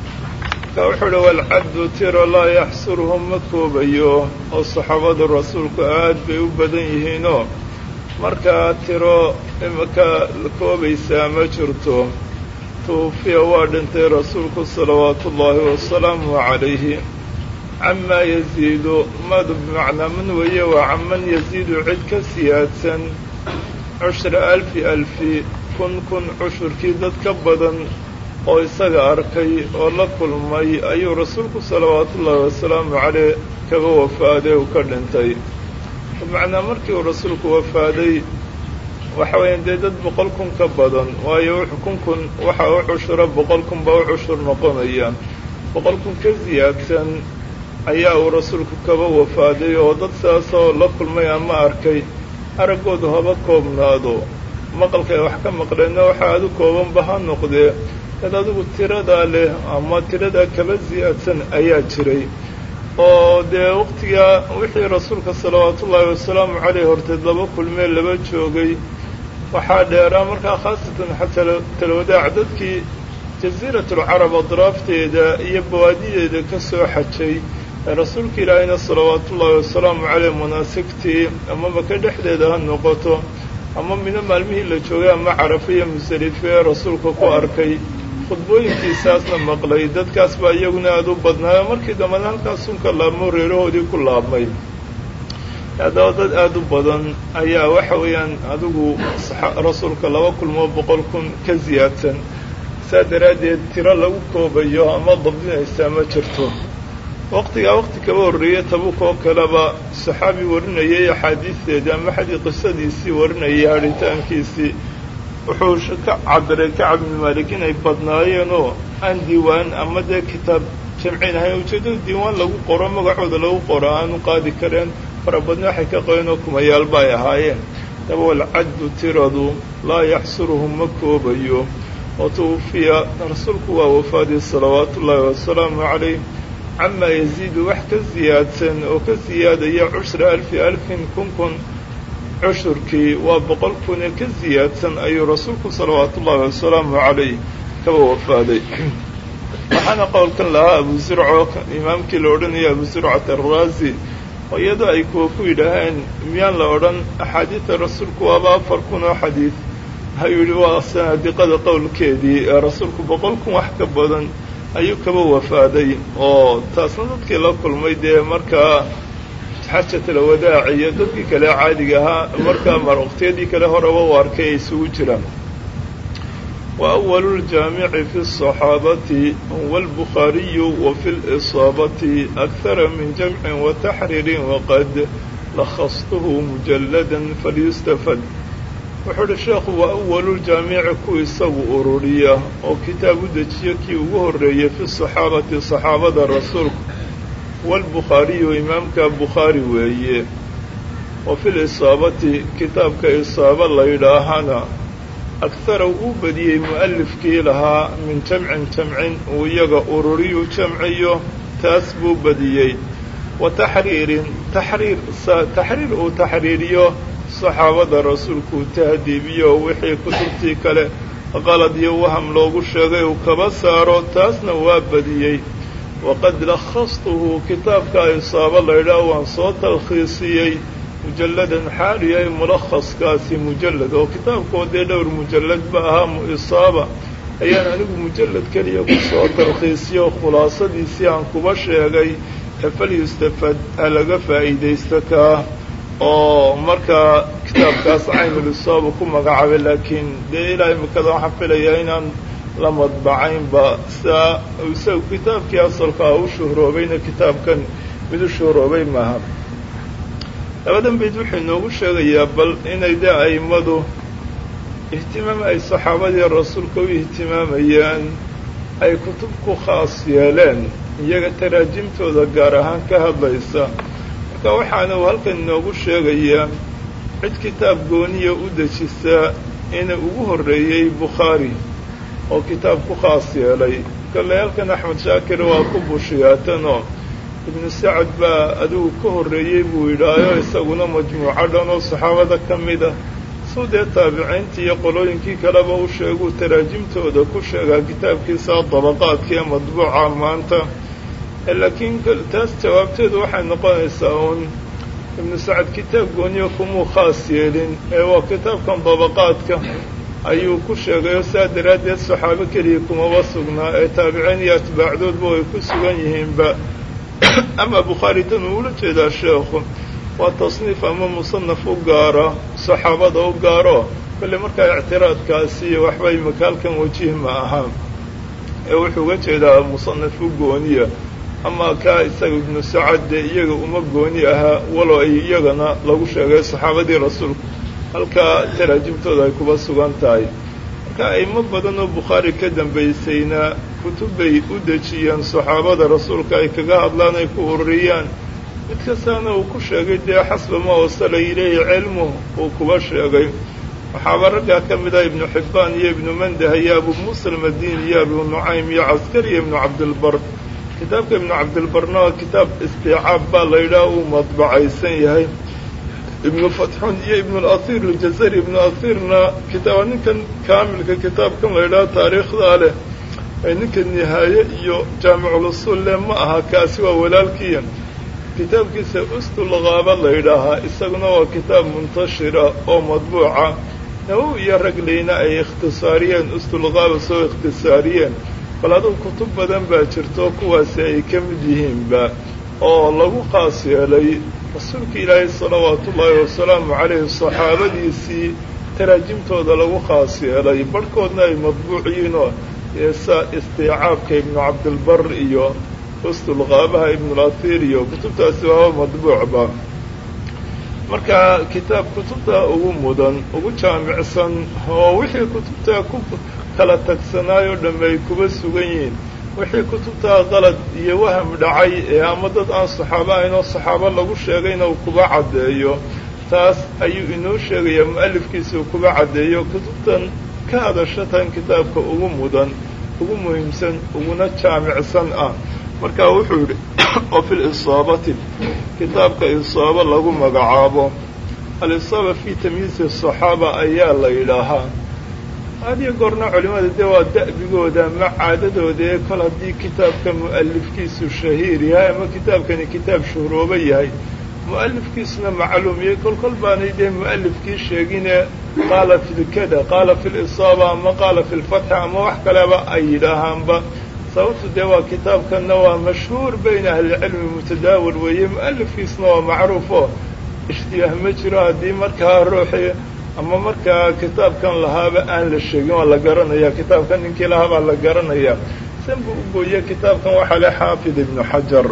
ka wuxuu uhi walcaddu tiro laa yaxsuruhum ma koobayo oo saxaabada rasuulku aad bay u badan yihiinoo markaa tiro imaka koobaysaa ma jirto tuufiya waa dhintay rasuulku salawaatu ullaahi wasalaamu calayhi camaa yasiidu madu bimacnaa man weeye waa caman yasiidu cid ka siyaadsan cushra alfi alfi kun kun cushurkii dad ka badan oo isaga arkay oo la kulmay ayuu rasuulku salawaatu ullaahi wasalaamu caleyh kaga wafaaday uu ka dhintay bimacnaa markii uu rasuulku wafaaday waxa weeyaan dee dad boqol kun ka badan waayo kun kun waxa u cushura boqol kun baa u cushur noqonaya boqol kun ka siyaadsan ayaa uu rasuulku kaba wafaaday oo dad sidaasoo la kulmay ama arkay araggoodu haba koobnaado maqalkay wax ka maqleenna waxa aad u koobanba ha noqdee dad adigu tiradaa leh ama tiradaa kaba siyaadsan ayaa jiray oo dee waqtigaa wixii rasuulka salawaatullaahi wasalaamu caleyh horteed laba kulmee laba joogay waxaa dheeraa markaa khaasatan xataa talwadaac dadkii jasiiratulcarab adraafteeda iyo bawaadideeda ka soo xajay ee rasuulka ilaahayna salawaatullaahi wasalaamu caleyh manaasigtii ama maka dhexdeeda ha noqoto ama midno maalmihii la joogay ama carafe iyo musalife ee rasuulka ku arkay khudbooyinkiisaasna maqlay dadkaas baa iyaguna aada u badnaayo markii dambana halkaas sunka laabmo reerahoodii ku laabmay haddaba dad aada u badan ayaa waxa weeyaan adigu rasuulka laba kulmoo boqol kun ka siyaadsan saa daraaddeed tiro lagu koobayo ama dabdinaysaa ma jirto waqtigaa waqti kaba horreeyey tabuk oo kaleba saxaabi warinayay axaadiisteedii ama xadii qisadiisii warinayay hadhitaankiisii wuxuu ka cabiray kacab ibnu maalik inay badnaayeenoo aan diiwaan ama dee kitaab jamcin ahayn ujeeddada diiwaan lagu qoro magacooda lagu qoro aanu qaadi kareen farabadni waxay ka qabeen oo kumayaalba ay ahaayeen daba walcaddu tiradu laa yaxsuruhum ma koobayo oo tuwufiya rasuulku waa wafaadii salawaatu ullaahi wasalaamu calayh camaa yasiidu wax ka siyaadsan oo ka siyaadaya cushra alfi alfin kun kun cushurkii waa boqol kunee ka siyaadsan ayuu rasuulku salawaatu ullaahi wasalaamu calayh kaba wafaaday waxaana qowlkan lahaa abu zurco imaamkii la odhanaya abu zurcat arraasi oo iyadoo ay kuwa ku yidhaaheen miyaan la odhan axaadiida rasuulku waaba afar kun oo xadiid ayuu yidhi waa sanaadiqada qowlkeedii ee rasuulku boqol kun wax ka badan ayuu kaba wafaaday oo taasna dadkii la kulmay dee markaa xajatalwadaac iyo dadkii kale caadiga ahaa markaa marwaqtiyadii kale horeba u arkay ay isugu jiraan wa awalu ljaamici fi الصaxaabati huwa albukhaariyu wa fi lisaabati akara min jamcin wa taxriirin waqad lakhastuhu mujallada falyustafad wuxuu uhi sheekhu waa awaluuljaamici ku isagu ururiya oo kitaab u dejiya kii ugu horreeyey fi saxaabati saxaabada rasuulku waalbukhaariyu imaamka bukhaari weeye wa fi lisaabati kitaabka isaaba la yidhaahana akhara uu badiyey mu'alifkii lahaa min jamcin jamcin uu iyaga ururiyu jamciyo taas buu badiyey wa taxriirin taxriir taxriir uu taxriiriyo saxaabada rasuulku tahdiibiyo wixii kutubtii kale qalad iyo waham loogu sheegay uu kaba saaro taasna waa badiyey waqad lakhastuhu kitaabka isaaba laydhaah waan soo talkhiisiyey mujalladan xaal yahay mulakhaskaasi mujallad oo kitaabkoo dee dhowr mujallad ba ahaa isaaba ayaan anigu mujallad keliya ku soo talkhiisiyo khulaasadiisii aan kuba sheegay falyustafad ha laga faa'iidaysto kaa oo markaa kitaabkaas caynulisaaba ku magacaabay laakiin dee ilaa imikada waxaan filayaa inaan la madbacaynba sidaa isagu kitaabkii asalkaa u shuhroobayna kitaabkan mid u shuhroobay maaha labadan bayd wuxuu inoogu sheegayaa bal inay dee a'immadu ihtimaam ay saxaabadii rasuulka u ihtimaamayaan ay kutub ku khaas yeeleen iyaga taraajimtooda gaar ahaan ka hadlaysa marka waxaana uu halkan inoogu sheegayaa cid kitaab gooniya u dejisa inuu ugu horreeyey bukhaari oo kitaab ku khaas yeelay kale halkan axmed shaakir waa ku bushiyaatanoo ibnu sacad baa adigu ka horreeyey buu yidhaayo isaguna majmuuco dhan oo saxaabada ka mid ah suu dee taabiciintii iyo qolooyinkii kaleba u sheeguu taraajimtooda ku sheegaa kitaabkiisa dabaqaadka ee madbuuca maanta laakiin taas jawaabteedu waxay noqonaysaa uun ibnu sacad kitaab gooniyo kumuu khaas yeelin ee waa kitaabkan dabaqaadka ayuu ku sheegayo saa daraaddeed saxaabo keliya kumaba sugnaa ee taabiciin iyo atbaacdoodba ay ku sugan yihiinba ama bukhaari tan uu ula jeedaa sheekhu waa tasniif ama musanaf u gaara saxaabada u gaaro kolle markaa ictiraadkaasi iyo waxbay makaalkan wajih ma ahaa ee wuxuu uga jeedaa musanaf u gooniya ama kaa isaga ibnu sacad dee iyaga uma gooni ahaa walow ay iyagana lagu sheegay saxaabadii rasuulku halkaa taraajimtooda ay kuba sugan tahay marka aimo badan oo bukhaari ka dambaysayna kutubbay u dejiyeen saxaabada rasuulka ay kaga hadlaan ay ku ururiyaan mid kastaana uu ku sheegay dee xasba ma wasala ilayhi cilmuh uu kuba sheegay waxaaba raggaa ka mid ah ibnu xibbaan iyo ibnu mandah iyo abu muusa almadini iyo abu nucaym iyo caskari iyo ibnu cabdilbar kitaabka ibnu cabdilbarna waa kitaab istiicaab baa la yidhaha uu madbacaysan yahay ibnu fatxun iyo ibnu lasiir aljazari ibnu asiirna kitaaba ninkan kaamilka kitaabkan la yidhaha taariikhdaa leh ee ninka nihaaye iyo jaamiculusuul leh ma aha kaasi waa walaalkiya kitaabkiisa ustulqaaba la yidhaahaa isaguna waa kitaab muntashira oo madbuuca nawowi iyo ragleyna ay ikhtisaariyeen ustulqaaba soo ikhtisaariyeen bal adugu kutub badan baa jirto kuwaasi ay ka mid yihiinba oo lagu qaas yeelay rasuulka ilaahay salawaatu ullaahi wasalaamu calayhi saxaabadiisii taraajimtooda lagu khaas yeelay barhkoodna ay madbuuc yihiinoo eesa istiicaabka ibnu cabdilbar iyo ustulqaabaha ibnulatiir iyo kutubtaasi waaba madbuucba marka kitaab kutubta ugu mudan ugu jaamicsan oo wixii kutubtaa ku kala tagsanaayoo dhamme ay kuba sugan yihiin wixii kutubtaa qalad iyo waham dhacay ee ama dad aan saxaabo ahayn oo saxaabo lagu sheegayna uu kuba caddeeyo taas ayuu inoo sheegayaa mu'alifkiisa uu kuba caddeeyo kutubtan ka hadasha tan kitaabka ugu mudan ugu muhiimsan uguna jaamicsan ah markaa wuxuu yidhi oo fi lisaabati kitaabka isaaba lagu magacaabo alisaaba fii tamyiisi asaxaaba ayaa la yidhaahaa hadiyo goorna culimmada dee waa da'bigooda ama caadadooda ee kol haddii kitaabka mu'alifkiisu shahiir yahay ama kitaabkani kitaab shuhrooba yahay mu'alifkiisuna macluumiyey kol kol baanay dee mu'alifkii sheegine qaala filkada qaala fi lisaaba ama qaala fi lfatxi ama wax kaleba ay yidhaahaanba sababtu dee waa kitaabkanna waa mashhuur bayna ahlicilmi mutadaawil weeye mu'alifkiisna waa macruufo ishtiyaah ma jiro haddii markaa ruuxii ama markaa kitaabkan lahaaba aan la sheegin waa la garanaya kitaabkan ninkii lahaa baa la garanaya san buu u gooye kitaabkan waxaa leh xaafid ibnu xajar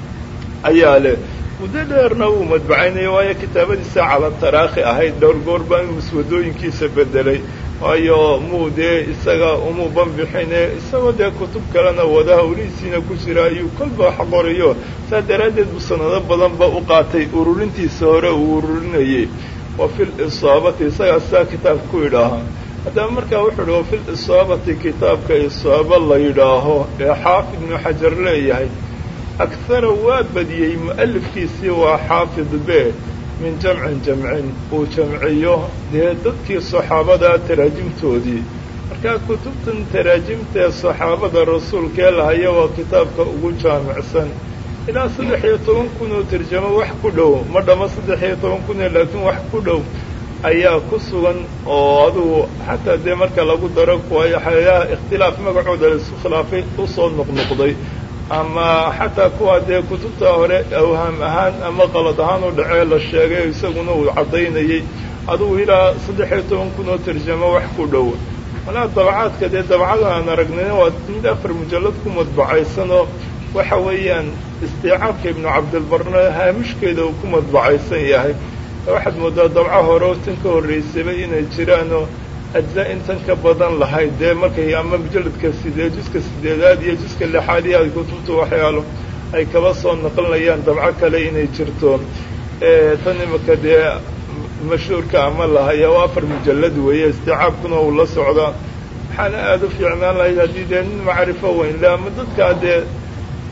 ayaa leh muddo dheerna wuu madbacaynaya waayo kitaabadiisa cala taraakhi ahayd dhowr goor baa inuu muswadooyinkiisa bedelay waayo muu dee isaga umuu banbixine isagoo dee kutub kalena wada hawlihiisiina ku jira ayuu kolba wax qoriyo saa daraaddeed buu sanado badanba u qaatay ururintiisa hore uu ururinayey wa fi lisaabati isagaa sidaa kitaabka ku yidhaahaa haddaba markaa wuxuu uhi wa fi lisaabati kitaabka isaaba la yidhaaho ee xaafid ibnu xajar leeyahay akhara waa badiyey mu'alifkiisii waa xaafid be min jamcin jamcin uu jamciyo dee dadkii saxaabada taraajimtoodii markaa kutubtan taraajimtaee saxaabada rasuulkee lahaya waa kitaabka ugu jaamicsan ilaa saddex iyo toban kun oo tarjamo wax ku dhow ma dhamo saddex iyo toban kun ee laakiin wax ku dhow ayaa ku sugan oo adugu xataa dee marka lagu daro kuwayo xayaha ikhtilaaf magacooda laisu khilaafay usoo noqnoqday ama xataa kuwa dee kutubta hore awhaam ahaan ama qalad ahaan u dhacee la sheegay isaguna uu caddaynayey adugu ilaa saddex iyo toban kun oo tarjamo wax ku dhow malaa dabacaadka dee dabcada aan aragnayna waa mid afar mujallad ku madbacaysanoo waxa weeyaan istiicaabka ibnu cabdilbarna haamishkeeda uu ku madbacaysan yahay waxaad moodaa dabco hore oo tan ka horraysaba inay jiraanoo ajza intan ka badan lahayd dee markay ama mujalladka sideed juska sideedaad iyo juska lixaad iyo ay kutubta waxyaalo ay kaba soo naqlinayaan dabco kale inay jirto tan imika dee mashhuurka ama lahaya oo afar mujallad weeye istiicaabkuna uu la socdaa waxaana aada u fiicnaan lahayd haddii dee nin macrifo weyn le ama dadkaa dee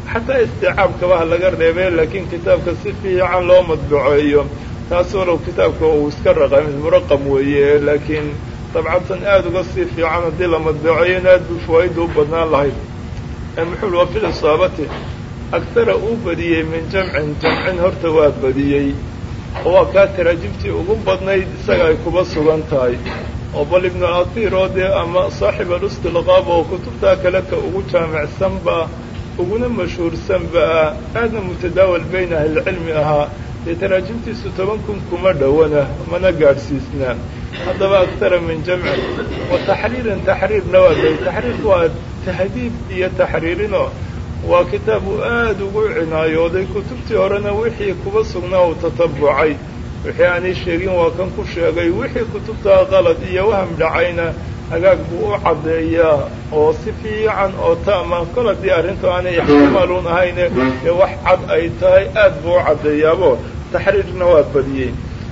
xataa isticaabkaba ha laga reebee laakiin kitaabka si fiican loo madbuceeyo taas walow kitaabka uu iska raqami muraqam weeye laakiin dabcatan aada uga sii fiican haddii la madbuceeyona aad buu fawaaida u badnaan lahayd muxuu wa fil isaabati agtara uu badiyey min jamcin jamcin horta waa badiyey oo waa kaa taraajibtii ugu badnayd isaga ay kuba sugan tahay oo bal ibnu atir oo dee ama saaxib alustilqaab oo kutubtaa kale ka ugu jaamicsanba uguna mashhuursanba aadna mutadaawal bayna ahlilcilmi ahaa dee taraajimtiisu toban kun kuma dhowana mana gaadhsiisnaa haddaba agtara min jamcin wa taxriirin taxriirna waa day taxriirku waa tahdiib iyo taxriirinoo waa kitaab uu aada ugu cinaayooday kutubtii horena wixii kuba sugnaa uu tatabucay wixii aanay sheegin waa kan ku sheegay wixii kutubtaa qalad iyo waham dhacayna hagaag buu u caddeeyaa oo si fiican oo taama kol haddii arrintu aanay ixtimaaluun ahayne ee wax cad ay tahay aad buu u caddeeyaabo taxriirna waa badiyey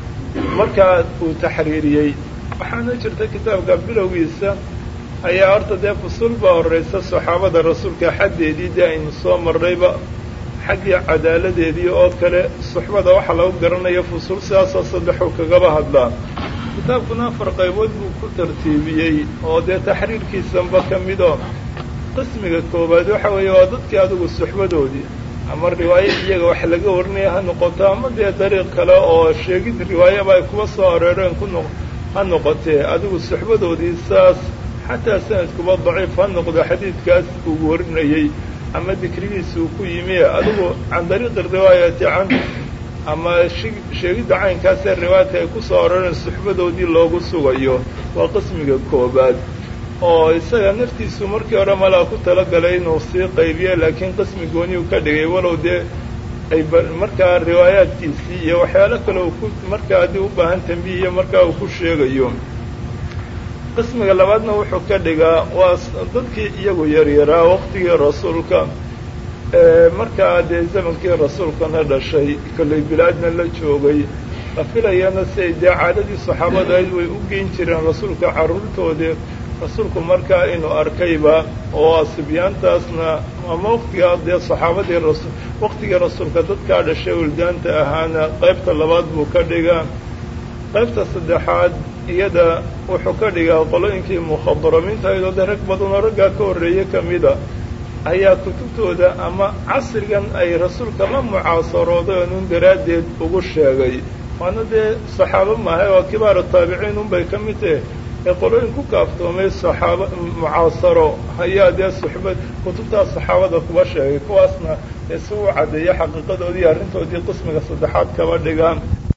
markaa uu taxriiriyey waxaana jirta kitaabka bilowgiisa ayaa horta dee fusul baa horraysa saxaabada rasuulka xaddeedii dee aynu soo marrayba xaggii cadaaladeedii oo kale suxbada waxaa lagu garanaya fusul sidaasoo saddexuu kagaba hadlaa kitaabkuna afar qaybood buu ku tartiibiyey oo dee taxriirkiisanba ka midoo qismiga koowaad waxa weeye waa dadkii adigu suxbadoodii ama riwaayo iyaga wax laga warinaya ha noqoto ama dee dariiq kale oo sheegid riwaayaba ay kuba soo areereen ku noq ha noqotee adigu suxbadoodii saas xataa sanadkuba daciif ha noqdo xadiidkaas uu warinayey ama dikrigiisa uu ku yimi adigu can dariiqi riwaayati can ama sheegidda caynkaasee riwaayadka ay ku soo aroreen suxbadoodii loogu sugayo waa qismiga koobaad oo isaga naftiisu markii hore malaa ku talagalay inuu sii qaybiye laakiin qismi gooniyu ka dhigay walow dee ay markaa riwaayaadkiisii iyo waxyaalo kale uu ku markaa haddii u baahan tambiih iyo markaa uu ku sheegayo qismiga labaadna wuxuu ka dhigaa waa dadkii iyagu yaryaraa waqtigii rasuulka markaa dee zamankii rasuulkana dhashay kollay bilaadna la joogay la filayana si ay dee caadadii saxaabada ayd way u geyn jireen rasuulka carruurtoodii rasuulku markaa inuu arkayba oo asibyaantaasna ama waqtigaa dee saxaabadii rasu waqtigii rasuulka dadkaa dhashay wildaanta ahaana qaybta labaad buu ka dhigaa qaybta saddexaad iyada wuxuu ka dhigaa qolooyinkii mukhadaramiinta aydoo dee rag badanoo raggaa ka horreeye ka mida ayaa kutubtooda ama casrigan ay rasuulka la mucaasarooday nun daraaddeed ugu sheegay waana dee saxaabo maahay oo kibaaru taabiciin unbay ka mid tahe ee qolooyin ku kaaftoomay saxaaba mucaasaro ayaa dee suxbad kutubtaas saxaabada kuba sheegay kuwaasna ee si u caddeeya xaqiiqadoodii arrintoodii qismiga saddexaad kaba dhigaan